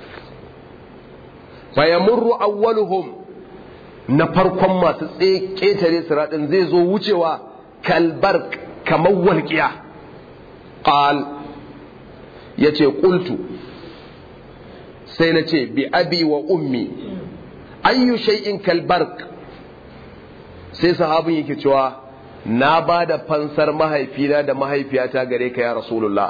fayamurru awwaluhum na farkon masu ƙetare siraɗin zai zo wucewa kalbar kamar walƙiya ƙal ya ce ƙultu sai na ce bi abi wa ummi ayyu shay'in kalbar sai sahabin yake cewa na ba da fansar mahaifina da mahaifiyata gare ka ya rasulullah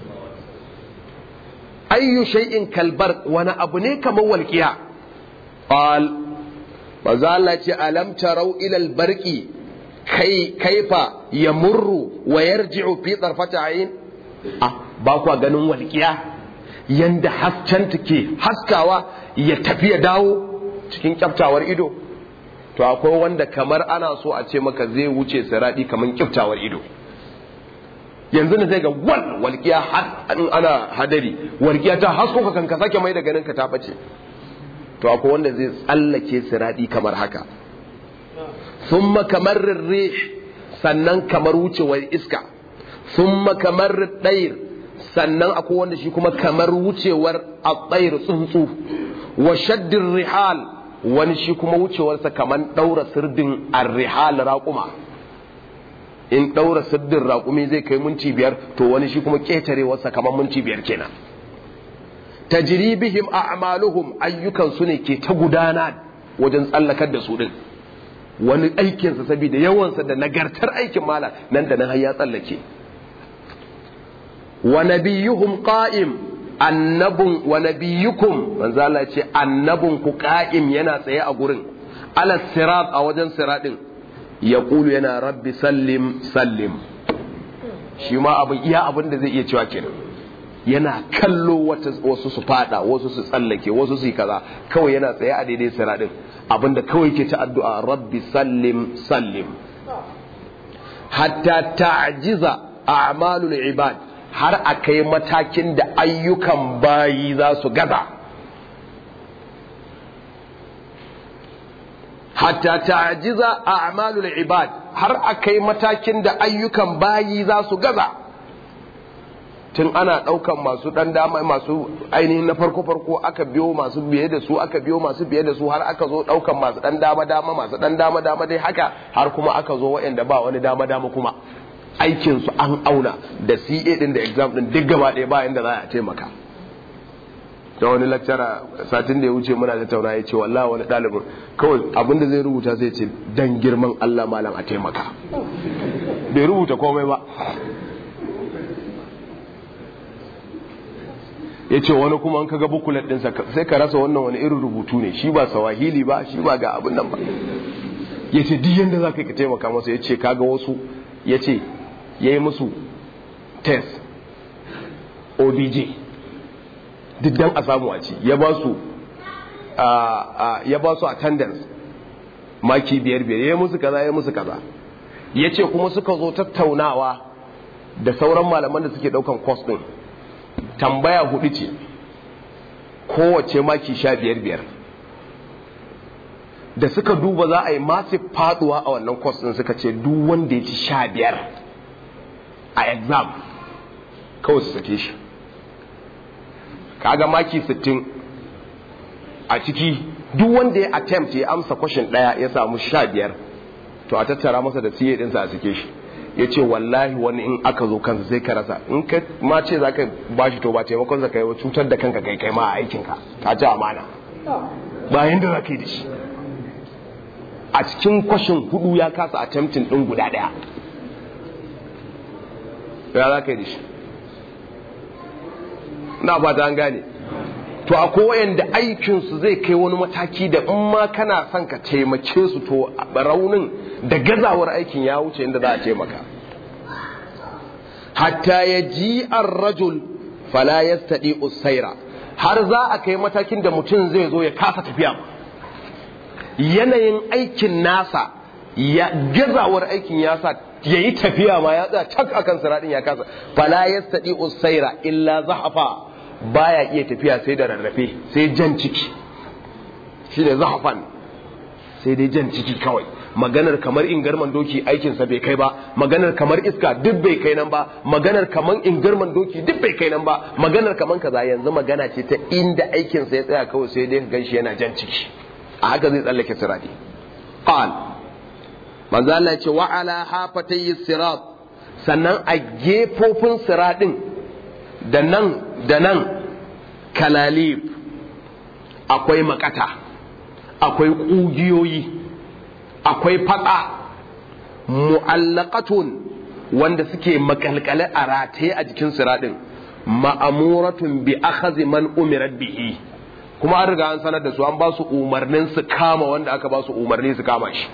ayyu shay'in kalbar wani abu ne kamar walƙiya ƙal manzo Allah ce alam tarau ila albarqi kai kaifa yamurru wa yarji'u fi tarfati ayn ah ba kwa ganin walqiya yanda hasken take haskawa ya tafi ya dawo cikin kyaftawar ido to akwai wanda kamar ana so a ce maka zai wuce siradi kamar kyaftawar ido yanzu ne zai ga wal walqiya ana hadari walqiya ta hasko ka kanka sake mai da ganin ka ta bace to akwai wanda zai tsallake siradi kamar haka thumma kamar rih sannan kamar wucewar iska thumma kamar dair sannan akwai wanda shi kuma kamar wucewar at tsuntsu wa shaddir rihal wani shi kuma wucewarsa kamar daura sirdin ar-rihal raquma in daura sirdin raqumi zai kai minti biyar to wani shi kuma ketarewarsa kamar minti biyar kenan tajri bihim a'maluhum ayyukan su ne ke ta gudana wajen tsallakar da su din wani aikinsa saboda yawansa da nagartar aikin mala nan da nan har ya tsallake wa nabiyuhum qa'im annabun wa nabiyukum manzo Allah ce annabun ku qa'im yana tsaye a gurin ala sirat a wajen siratin yaqulu yana rabbi sallim sallim shi ma abin iya abin da zai iya cewa kenan yana kallo wasu su fada wasu su tsallake wasu su yi kaza kawai yana tsaye a daidai siratin abinda kawai ke ta addu'a rabbi sallim sallim hatta ta'jiza a'malul ibad har a kai matakin da ayyukan bayi za su gaza hatta ta'jiza a'malul ibad har a kai matakin da ayyukan bayi za su gaza tun ana ɗaukan masu ɗan dama masu ainihin na farko farko aka biyo masu biye da su aka biyo masu biye da su har aka zo ɗaukan masu ɗan dama dama masu ɗan dama dama dai haka har kuma aka zo waɗanda ba wani dama dama kuma aikin su an auna da CA din da exam din duk gaba ɗaya ba inda za a taimaka da wani lecturer satin da ya wuce muna tattauna ya ce wallahi wani ɗalibin kawai abin da zai rubuta sai ce dan girman Allah malam a taimaka bai rubuta komai ba ya ce wani kuma an kaga bukulet ɗinsa sai ka rasa wannan wani irin rubutu ne shi ba sawahili ba shi ba ga abin nan ba ya ce duk yadda za ka yi ka taimaka masa ya ce kaga wasu ya ce ya yi musu test obj duk dan a samu a ci ya ba su ya ba su attendance maki biyar biyar ya yi musu kaza ya yi musu kaza ya ce kuma suka zo tattaunawa da sauran malaman da suke daukan course din tambaya hudu ce kowace maki sha biyar biyar da suka duba za a yi masu faduwa a wannan course din suka ce duk wanda ya ci sha biyar a exam kawai su sake shi kaga maki sittin a ciki duk wanda ya attempt ya amsa question daya ya samu sha biyar to a tattara masa da siye dinsa a sake shi ya ce wallahi wani in aka zo kansa sai ka rasa in ka ma ce za ka ba shi to ba taimakon sa kai cutar da kanka kai kai ma a aikinka ka ci amana bayan da za ka yi da shi a cikin kwashin hudu ya kasa attempting din guda daya ya za ka yi da shi na fata an gane to akwai wayanda aikinsu zai kai wani mataki da in ma kana son ka taimake su to raunin da gazawar aikin ya wuce inda za a taimaka hatta ya ji an rajul fala ya staɗi usaira har za a kai matakin da mutum zai zo ya kasa tafiya yanayin aikin nasa ya gazawar aikin ya sa ya yi tafiya ma ya tsaya cak akan siraɗin ya kasa fala ya staɗi usaira illa zahafa baya iya tafiya sai da rarrafe sai jan ciki shi ne zahafan sai dai jan ciki kawai maganar kamar ingarman doki aikinsa bai kai ba maganar kamar iska duk bai kai nan ba maganar kamar ingarman doki duk bai kai nan ba maganar kamar kaza yanzu magana ce ta inda aikinsa ya tsaya kawai sai dai ganshi yana jan ciki a haka zai tsallake sirati qal manzo Allah ya ce wa ala hafatayhi sirat sannan a gefofin siratin da nan da nan kalalib akwai makata akwai ƙugiyoyi akwai fatsa mu'allaqatun wanda suke makalkale a rataye a jikin siradin ma'amuratun bi akhadhi man umirat bihi kuma an riga an sanar da su an ba su umarnin su kama wanda aka ba su umarni su kama shi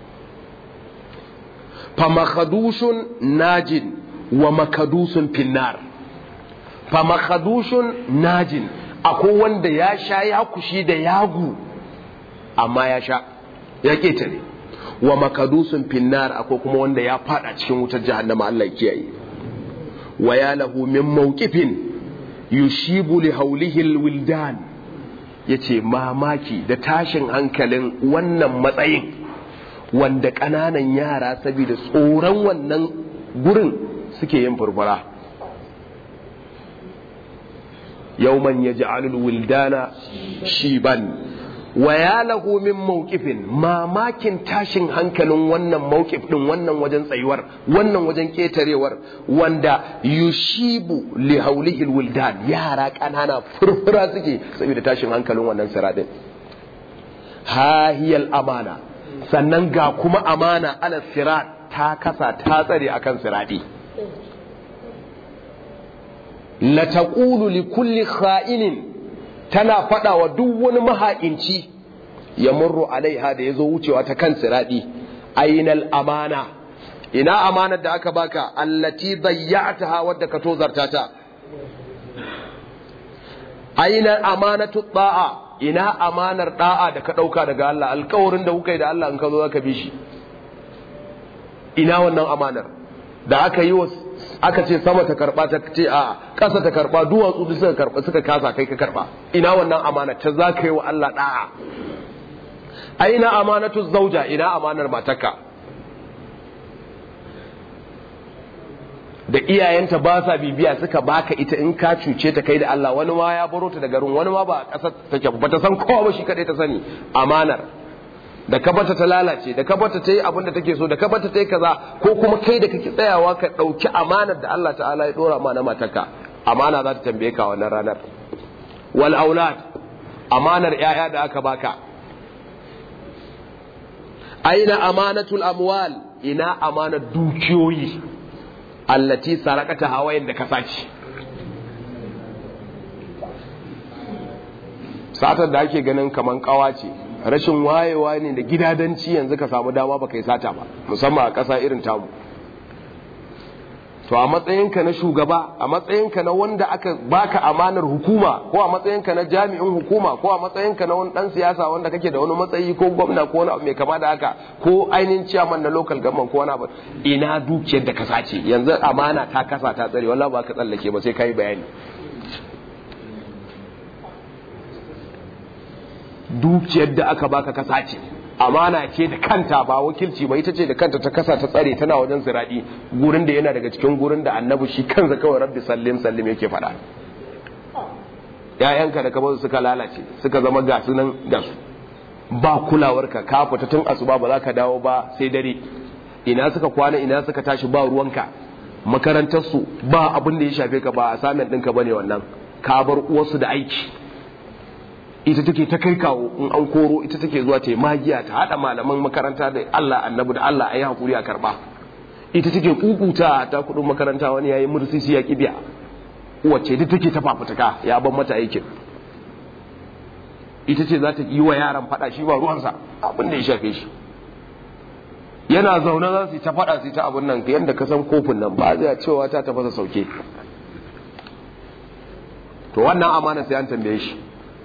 fa makhadushun najin wa makadusun finnar fa makhadushun najin akwai wanda ya sha ya kushi da yagu amma ya sha ya ketare wa makadusun finnar akwai kuma wanda ya fada cikin wutar jahannama Allah ya kiyaye wa ya lahu min mawqifin yushibu li hawlihi alwildan yace mamaki da tashin hankalin wannan matsayin wanda ƙananan yara saboda tsoron wannan gurin suke yin furfura yawman yaj'alul wildana shiban wa ya lahu min mawqifin mamakin tashin hankalin wannan mawqif din wannan wajen tsayuwar wannan wajen ketarewar wanda yushibu li haulihi wildan yara kanana furfura suke saboda tashin hankalin wannan siradin hahiyal amana sannan ga kuma amana ala sirat ta kasa ta tsare akan siradi la taqulu li kulli kha'inin tana faɗa wa duk wani maha'inci ya murru alaiha da ya zo wucewa ta kan siraɗi ainal amana ina amanar da aka baka allati dayya'taha wadda ka tozarta ta ainal amanatu da'a ina amanar da'a da ka ɗauka daga Allah alkawarin da kuka yi da Allah in ka zo zaka bi shi ina wannan amanar da aka yi wa aka ce sama ta karba ta ce a ƙasa ta karba duwatsu duk suka karba suka kasa kai ka karba ina wannan amana ta za ka yi wa Allah da'a aina amanatu zauja ina amanar matarka da iyayenta ba sa bibiya suka baka ita in ka cuce ta kai da Allah wani ma ya baro ta da garin wani ma ba a ƙasar take ba ta san kowa ba shi kadai ta sani amanar da ka bata ta lalace da ka bata ta yi abin da take so da ka bata ta yi kaza ko kuma kai da kake tsayawa ka ɗauki amanar da Allah ta'ala ya ɗora ma na matarka amana za ta tambaye ka wannan ranar wal aulad amanar ƴaƴa da aka baka aina amanatul amwal ina amanar dukiyoyi allati sarakata hawayen da ka sace satar da ake ganin kaman kawa ce rashin wayewa ne da gidadanci yanzu ka samu dama baka yi sata ba musamman a ƙasa irin tamu to a matsayinka na shugaba a matsayinka na wanda aka baka amanar hukuma ko a matsayinka na jami'in hukuma ko a matsayinka na wani dan siyasa wanda kake da wani matsayi ko gwamna ko wani abu mai kama da haka ko ainihin ciyaman na local government ko wani abu ina dukiyar da ka sace yanzu amana ta kasa ta tsare wallahi ba ka tsallake ba sai kai bayani dukiyar da aka baka ka sace amana ce da kanta ba wakilci ba ita ce da kanta ta kasa ta tsare tana wajen ziradi gurin da yana daga cikin gurin da annabi shi kansa kawai rabbi sallim sallim yake faɗa ƴaƴanka da kamar suka lalace suka zama gasu nan gasu ba kulawarka ka fita tun asuba ba za ka dawo ba sai dare ina suka kwana ina suka tashi ba ruwanka makarantarsu ba abin da ya shafe ka ba assignment ɗinka bane wannan ka bar uwarsu da aiki ita take ta kai kawo in an koro ita take zuwa ta yi magiya ta haɗa malaman makaranta da Allah annabi da Allah a yi haƙuri a karɓa ita take kukuta ta kuɗin makaranta wani ya yi mursisi ya ƙibiya wacce ita take ta fafutuka ya ban mata aikin ita ce za ta yi wa yaran faɗa shi ba ruwansa abin da ya shafe shi yana zaune za su yi ta faɗa su yi ta abin nan yadda ka san kofin nan ba zai cewa ta tafasa sauke to wannan amana sai an tambaye shi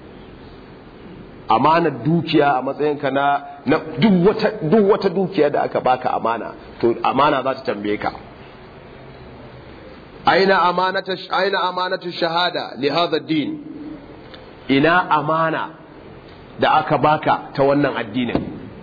amanar dukiya a matsayinka na duk wata dukiya da aka baka amana to amana za ta tambaye ka aina amanatu aina amanatu shahada li hadha din ina amana da aka baka ta wannan addinin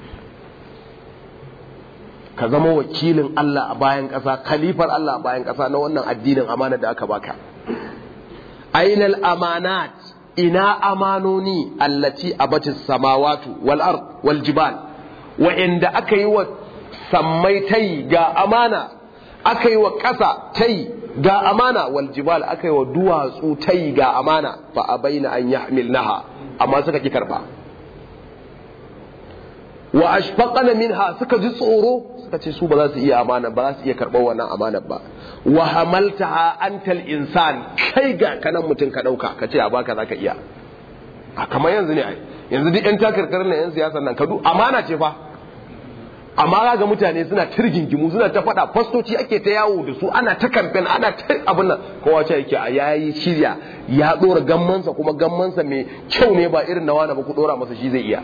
ka zama wakilin Allah a bayan ƙasa khalifar Allah a bayan ƙasa na wannan addinin amana da aka baka ainal amanat ina amanoni allati abatis samawatu wal ard wal jibal wa'inda aka yi wa sammai tai ga amana aka yi wa ƙasa tai ga amana wal jibal aka yi wa duwatsu tai ga amana fa abaina an yahmilnaha amma suka ki karba wa ashfaqana minha suka ji tsoro suka ce su ba za su iya amana ba za su iya karɓar wannan amanar ba wa hamaltaha antal insan kai ga kanan mutum ka ɗauka ka ce a baka za ka iya a kamar yanzu ne ai yanzu duk yan takarkar na yan siyasar nan kadu amana ce fa amma ga mutane suna tirgingimu suna ta faɗa fastoci ake ta yawo da su ana ta kamfen ana ta abin nan kowa ce yake a yayi shirya ya ɗora gammansa kuma gammansa mai kyau ne ba irin na wani ba ku ɗora masa shi zai iya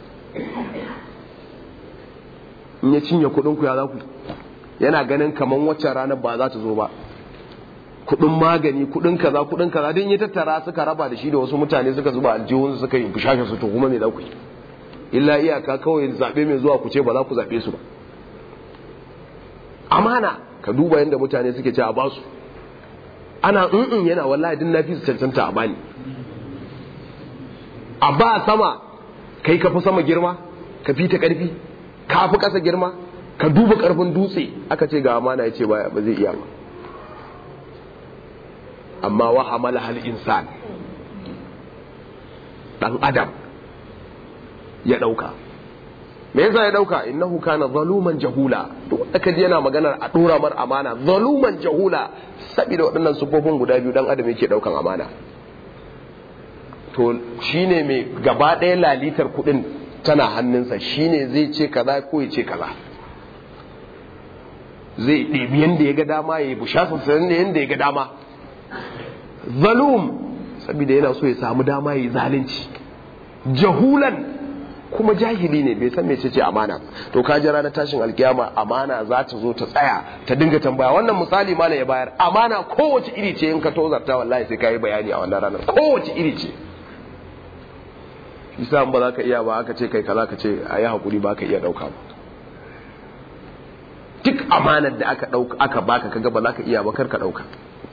in ya cinye kuɗin ku ya za ku yana ganin kaman waccan ranar ba za ta zo ba kuɗin magani kuɗin kaza kuɗin kaza don ya tattara suka raba da shi da wasu mutane suka zuba aljihun suka yi fushashe su to kuma me za ku yi illa iyaka kawai zaɓe mai zuwa ku ce ba za ku zaɓe su ba amana ka duba yadda mutane suke ce a ba su ana in yana wallahi din na fi su cancanta a bani a ba sama kai ka fi sama girma ka fi ta karfi ka fi ƙasa girma ka duba ƙarfin dutse aka ce ga amana ya ce ba zai iya ba amma wa hamala hal insan dan adam ya dauka me yasa ya dauka innahu kana zaluman jahula duk wanda kaji yana maganar a dora mar amana zaluman jahula saboda waɗannan sufofin guda biyu dan adam yake daukan amana to shine mai gaba ɗaya lalitar kuɗin tana hannunsa shine zai ce kaza ko ya ce kaza zai ɗebi yadda ya ga dama ya yi bushasa yadda ya ga dama zalum saboda yana so ya samu dama ya yi zalunci jahulan kuma jahili ne bai san mece ce amana to ka jira na tashin alkiyama amana za ta zo ta tsaya ta dinga tambaya wannan misali ma ya bayar amana kowace iri ce in ka tozarta wallahi sai ka yi bayani a wannan ranar kowace iri ce isa ba za ka iya ba aka ce kai kaza ka ce a yi haƙuri ba ka iya ɗauka ba duk amanar da aka ɗauka aka baka kaga ba za ka iya ba kar ka ɗauka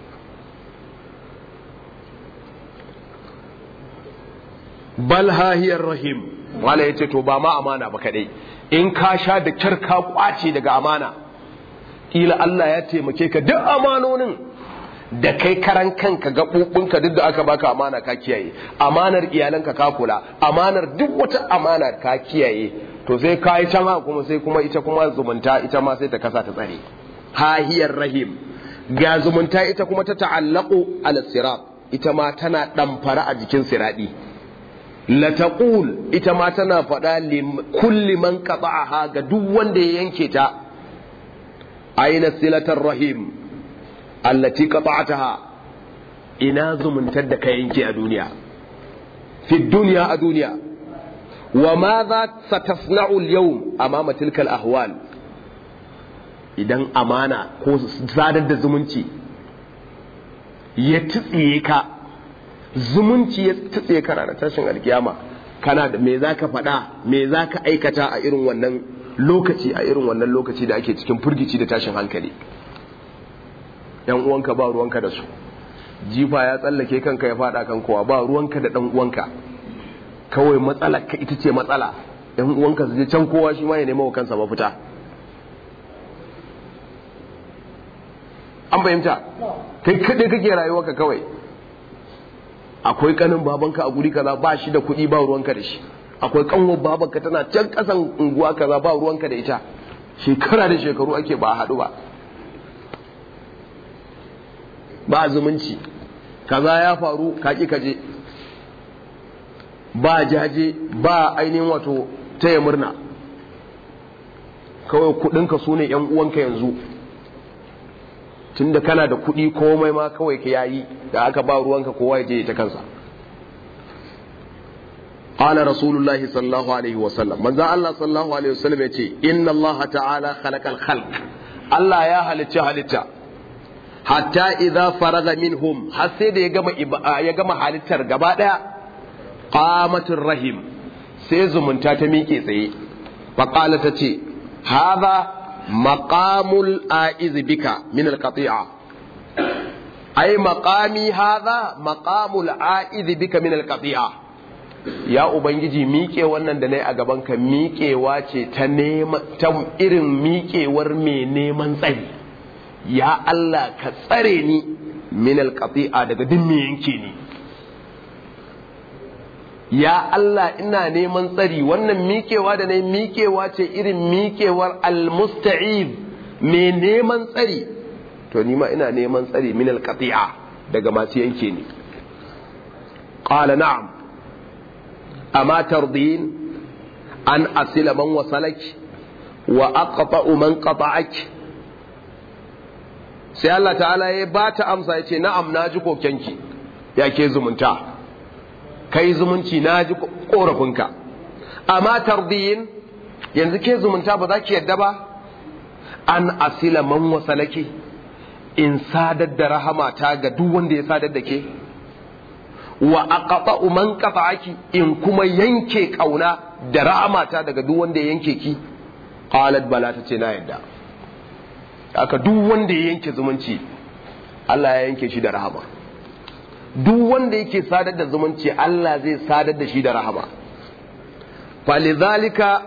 bal hahiyar rahim wala ya ce to ba ma amana ba kadai in ka sha da kyar ka kwace daga amana kila Allah ya taimake ka duk amanonin da kai karan kanka gaɓoɓinka duk da aka baka amana ka kiyaye amanar iyalanka ka kula amanar duk wata amana ka kiyaye to sai ka yi can kuma sai kuma ita kuma zumunta ita ma sai ta kasa ta tsare hahiyar rahim ga zumunta ita kuma ta ta'allaku ala sirat ita ma tana ɗamfara a jikin siradi la taqul ita ma tana faɗa kulli man qata'aha ga duk wanda ya yanke ta aina silatar rahim allati qata'ataha ina zumuntar da ka yanke a duniya fi duniya a duniya wa ma za satasna'u al-yawm amama tilka al-ahwal idan amana ko sadar da zumunci ya tsiye ka zumunci ya tsiye ka ranar tashin alkiyama kana da me zaka faɗa me zaka aikata a irin wannan lokaci a irin wannan lokaci da ake cikin furgici da tashin hankali yan uwanka ba ruwanka da su jifa ya tsallake kanka ya fada kan kowa ba ruwanka da dan uwanka kawai matsala ka ita ce matsala yan uwanka su je can kowa shi ma ya nema wa kansa mafita an fahimta kai kaɗai kake rayuwarka kawai akwai kanin babanka a guri kaza ba shi da kuɗi ba ruwanka da shi akwai kanwar babanka tana can ƙasan unguwa kaza ba ruwanka da ita shekara da shekaru ake ba haɗu ba ba zumunci kaza ya faru kaki kaje ba jaje ba ainihin wato taya murna kawai kudinka su ne uwanka yanzu tunda kana da kudi komai ma kawai ka yayi da aka ba ruwanka kowa ya je ta kansa قال رسول الله صلى الله عليه وسلم من ذا الله صلى الله عليه وسلم يتي إن الله تعالى خلق الخلق الله يا هلتا هلتا hatta idza faraga minhum har sai da ya gama ya gama halittar gaba daya qamatur rahim sai zumunta ta miƙe tsaye fa qala ta ce hadha maqamul aiz bika min alqati'a ai maqami hadha maqamul aiz bika min alqati'a ya ubangiji miƙe wannan da nayi a gaban ka miƙewa ce ta nema ta irin miƙewar mai neman tsari ya Allah ka tsare ni min alqati'a daga duk me yanke ni ya Allah ina neman tsari wannan miƙewa da nayi miƙewa ce irin miƙewar almusta'id me neman tsari to ni ma ina neman tsari min alqati'a daga masu yanke ni qala na'am amma tardin an asila man wasalaki wa aqta'u man qata'aki sai Allah ta'ala ya ba ta amsa ya ce na'am na ji kokenki ya ke zumunta kai zumunci na ji korafinka amma tardiyin yanzu ke zumunta ba za ki yadda ba an asila man wasalake in sadar da rahamata ga duk wanda ya sadar da ke wa aqta'u man qata'aki in kuma yanke kauna da rahamata daga duk wanda ya yanke ki qalat bala ta ce na yadda aka duk wanda ya yanke zumunci Allah ya yanke shi da rahama duk wanda yake sadar da zumunci Allah zai sadar da shi da rahama falizalika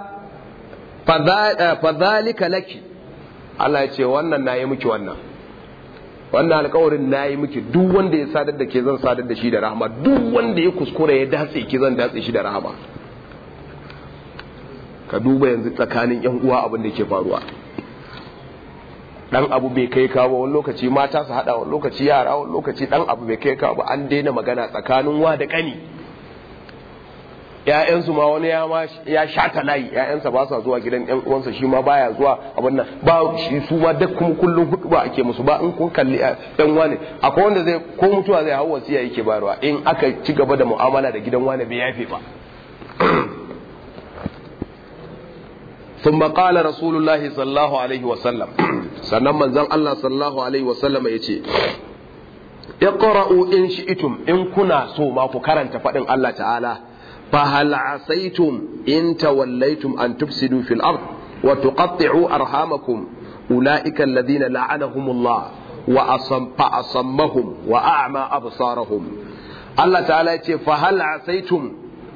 fadhalika laki Allah ya ce wannan nayi miki wannan wannan alƙawarin nayi miki duk wanda ya sadar da ke zan sadar da shi da rahama duk wanda ya kuskura ya datse ki zan datse shi da rahama ka duba yanzu tsakanin yan uwa abin da ke faruwa dan abu bai kai kawo wani lokaci mata su hada wani lokaci yara wani lokaci dan abu bai kai kawo an daina magana tsakanin wa da kani ƴaƴansu ma wani ya ma ya shata layi ƴaƴansa ba sa zuwa gidan ƴan uwansa shi ma baya zuwa abin nan ba shi su ma duk kuma kullun hudu ba ake musu ba in kun kalli ɗan wane akwai wanda zai ko mutuwa zai hawo wasiya yake bayarwa in aka ci gaba da mu'amala da gidan wane bai yafe ba ثم قال رسول الله صلى الله عليه وسلم sannan manzon Allah sallallahu alaihi wasallam ya ce iqra'u in shi'tum in kuna so ma ku karanta fadin Allah ta'ala fa hal asaitum in tawallaytum an tufsidu fil ard wa tuqatti'u arhamakum ulaika alladhina la'anahumullah wa asam fa asammahum wa a'ma absarahum Allah ta'ala ya ce fa hal asaitum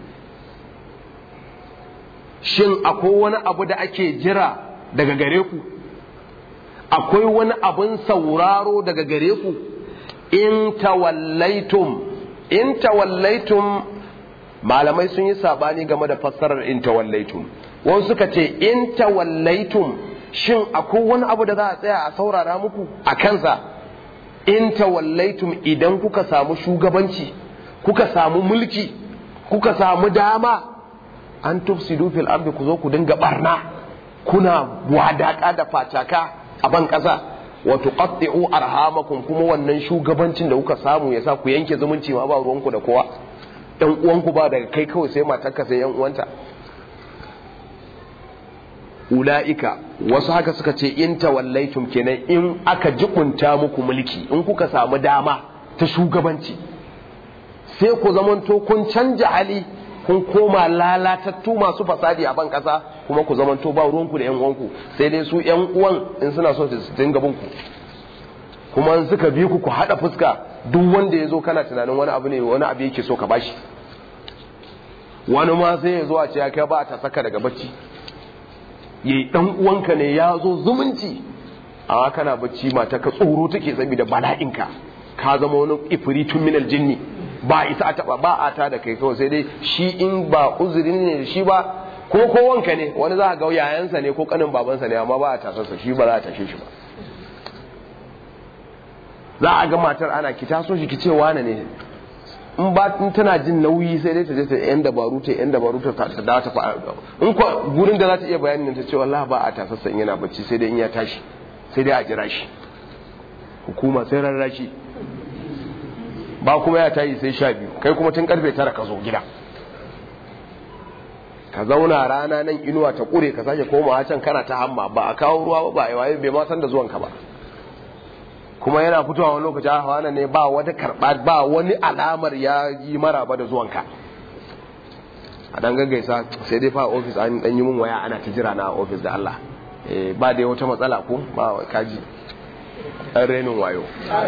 shin akwai wani abu da ake jira daga gare ku akwai wani abin sauraro daga gare ku in tawallaitum in tawallaitum malamai sun yi sabani game da fassarar in tawallaitum wasu suka ce in tawallaitum shin akwai wani abu da za a tsaya a saurara muku a kansa in tawallaitum idan kuka samu shugabanci kuka samu mulki kuka samu dama an tufsidu fil ardi ku zo ku dinga barna kuna wadaka da fataka a ban kasa wa tuqatti'u arhamakum kuma wannan shugabancin da kuka samu yasa ku yanke zumunci ma ba ruwanku da kowa ɗan uwanku ba daga kai kawai sai matarka sai yan uwanta ula'ika wasu haka suka ce in tawallaitum kenan in aka jikunta muku mulki in kuka samu dama ta shugabanci sai ku zamanto kun canja hali kun koma lalatattu masu fasadi a ban kasa kuma ku zamanto ba ruwanku da yan uwanku sai dai su yan uwan in suna so su dinga bin ku kuma in suka bi ku ku hada fuska duk wanda ya zo kana tunanin wani abu ne wani abu yake so ka bashi wani ma sai ya zo a ce ya kai ba ta saka daga bacci yayi dan uwanka ne ya zo zumunci amma kana bacci mata ka tsoro take saboda bala'inka ka zama wani ifritun minal jinni ba isa a taba ba a ta da kai kawai sai dai shi in ba uzurin ne da shi ba ko ko wanka ne wani za a ga yayansa ne ko kanin babansa ne amma ba a tasarsa shi ba za a tashe shi ba za a ga matar ana ki taso shi ki ce wane ne in ba in tana jin nauyi sai dai ta je ta yan dabaru ta yan dabaru ta ta dawo ta fa in ko gurin da za ta iya bayanin ta ce wallahi ba a tasarsa in yana bacci sai dai in ya tashi sai dai a jira shi hukuma sai rarrashi ba kuma ya tayi sai sha biyu kai kuma tun karfe tara ka zo gida ka zauna rana nan inuwa ta kure ka sake koma can kana ta hamma ba a kawo ruwa ba a waye bai ma san da zuwanka ba kuma yana fitowa wani lokaci a hawa ne ba wata karɓa ba wani alamar ya yi maraba da zuwanka a dan gaggaisa sai dai fa ofis an dan yi mun waya ana ta jira na ofis da Allah ba dai wata matsala ko ba kaji ɗan renin wayo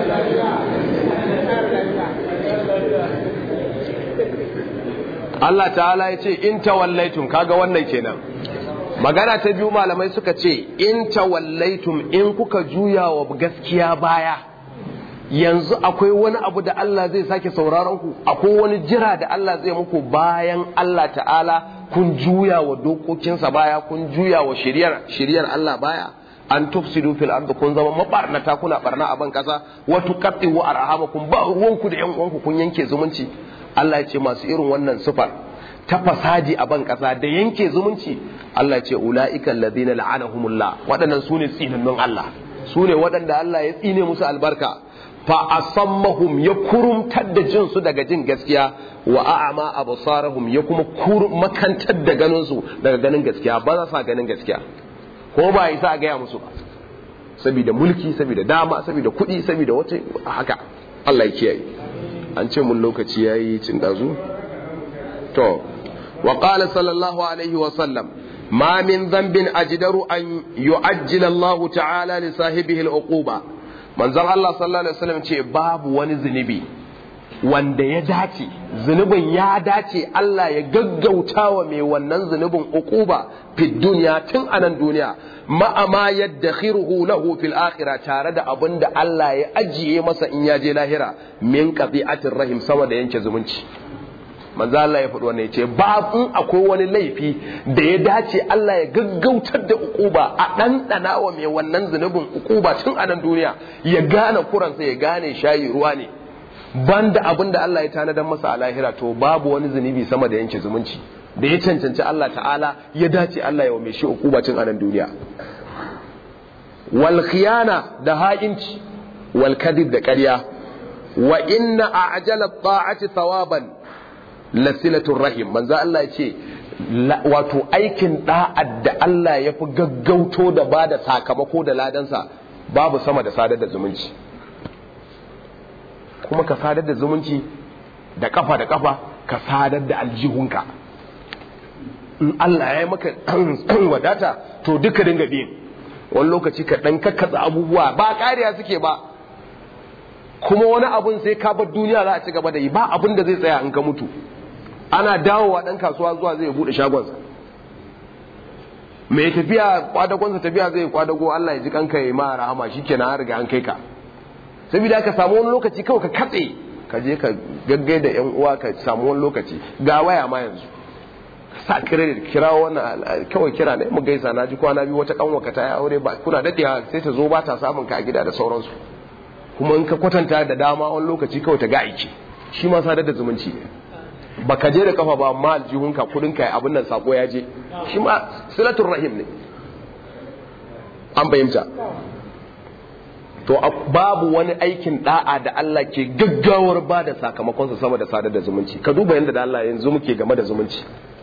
Allah ta'ala ya ce in tawallaitum kaga wannan kenan magana ta biyu malamai suka ce in tawallaitum in kuka juya wa gaskiya baya yanzu akwai wani abu da Allah zai sake sauraron ku akwai wani jira da Allah zai muku bayan Allah ta'ala kun juya wa dokokinsa baya kun juya wa shiriyar shiriyar Allah baya an tufsidu fil ard kun zama mabarnata kuna barna a ban kasa wa tuqattu arhamakum ba ruwanku da yan uwanku kun yanke zumunci Allah ya ce masu irin wannan sifar ta fasadi a ban kasa da yanke zumunci Allah ya ce ulaika alladhina la'anahumullah waɗannan sune tsinannun Allah sune waɗanda Allah ya tsine musu albarka fa asammahum ya kurumtar da jin su daga jin gaskiya wa a'ama absarahum ya kuma makantar da ganin su daga ganin gaskiya ba za su ganin gaskiya ko ba isa a gaya musu ba saboda mulki saboda dama saboda kuɗi saboda wata haka Allah ya kiyaye an ce mun lokaci yayi cin dazu to wa qala sallallahu alaihi wa sallam ma min dhanbin ajdaru an yu'ajjila Allah ta'ala li sahibihi al-uquba manzon Allah sallallahu alaihi wasallam ce babu wani zunubi wanda ya dace zunubin ya dace Allah ya gaggauta wa mai wannan zunubin uquba fi duniya tun anan duniya ma'ama yaddakhiruhu lahu fil akhirah tare da abin da Allah ya ajiye masa in ya je lahira min qati'atir rahim sama da yanke zumunci manzo Allah ya faɗi wannan yace ba in akwai wani laifi da ya dace Allah ya gaggautar da ukuba a ɗanɗana wa mai wannan zunubin ukuba tun a nan duniya ya gane kuransa ya gane shayi ruwa ne banda abin da Allah ya tanadar masa a lahira to babu wani zunubi sama da yanke zumunci da ya cancanci Allah ta'ala ya dace Allah ya wa mai shi ukuba tun a nan duniya wal khiyana da ha'inci wal kadib da ƙarya wa inna a'jala ta'ati thawaban lasilatun rahim manzo Allah ya ce wato aikin da'ad da Allah ya fi gaggauto da ba da sakamako da ladansa babu sama da sadar da zumunci kuma ka sadar da zumunci da kafa da kafa ka sadar da aljihunka in Allah ya yi maka wadata to duka dinga biyin wani lokaci ka dan kakkatsa abubuwa ba kariya suke ba kuma wani abun sai ka bar duniya za a ci gaba da yi ba abin da zai tsaya in ka mutu ana dawowa ɗan kasuwa zuwa zai buɗe shagonsa mai tafiya kwadagonsa tafiya zai kwadago Allah ya ji kanka ya ma rahama shi kenan an riga an kai ka saboda ka samu wani lokaci kawai ka katse ka je ka gaggai da yan uwa ka samu wani lokaci ga waya ma yanzu sa credit kira wannan kawai kira ne mu gaisa na ji kwana biyu wata kanwa ka ta aure ba kuna dadewa sai ta zo ba ta samun ka a gida da sauransu kuma in ka kwatanta da dama wani lokaci kawai ta ga aiki shi ma sadar da zumunci ne baka je da kafa ba amma aljihunka kudinka abin nan sako ya je shi ma silatul rahim ne an fahimta to babu wani aikin da'a da Allah ke gaggawar ba da sakamakonsa sama da sadar da zumunci ka duba yadda da Allah yanzu muke game da zumunci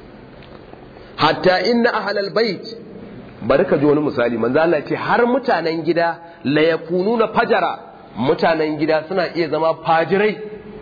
hatta inna ahlal bait bari ka ji wani misali manzo Allah ce har mutanen gida la yakununa fajara mutanen gida suna iya zama fajirai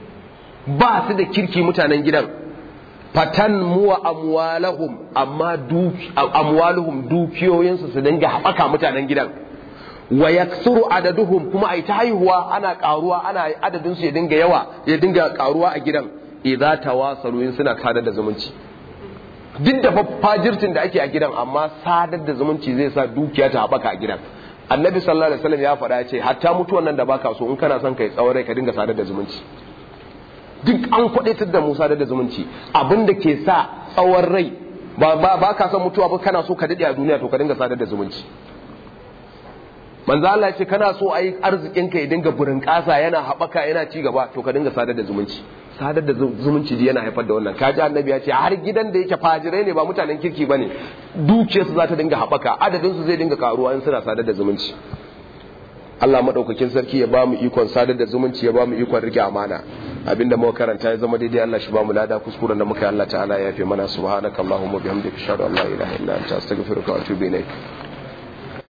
ba su da kirki mutanen gidan fatan muwa amwalahum amma amwaluhum dukiyoyinsu su dinga haɓaka mutanen gidan wa yaksuru adaduhum kuma ai ta haihuwa ana karuwa ana adadin su ya dinga yawa ya dinga karuwa a gidan idza tawasalu in suna sadar da zumunci duk da fajirtin da ake a gidan amma sadar da zumunci zai sa dukiya ta haɓaka a gidan annabi sallallahu alaihi wasallam ya faɗa ya ce hatta mutuwan nan da baka so in kana son kai tsawon rai ka dinga sadar da zumunci duk an kwadaitar da Musa da zumunci abin da ke sa tsawon rai ba ba ka son mutuwa ba kana so ka dade a duniya to ka dinga sadar da zumunci manzo Allah ce kana so ayi arzikin ka ya dinga burin kasa yana habaka yana ci gaba to ka dinga sadar da zumunci sadar da zumunci yana haifar da wannan kaji annabi ya ce har gidan da yake fajirai ne ba mutanen kirki bane dukiyarsu za ta dinga habaka adadin su zai dinga karuwa in suna sadar da zumunci Allah madaukakin sarki ya ba mu ikon sadar da zumunci ya ba mu ikon rike amana abinda muka karanta ya zama daidai Allah shi ba mu lada kuskuren da muka yi Allah ta'ala ya yafe mana subhanakallahumma bihamdika ashhadu an la ilaha illa anta astaghfiruka wa atubu ilaik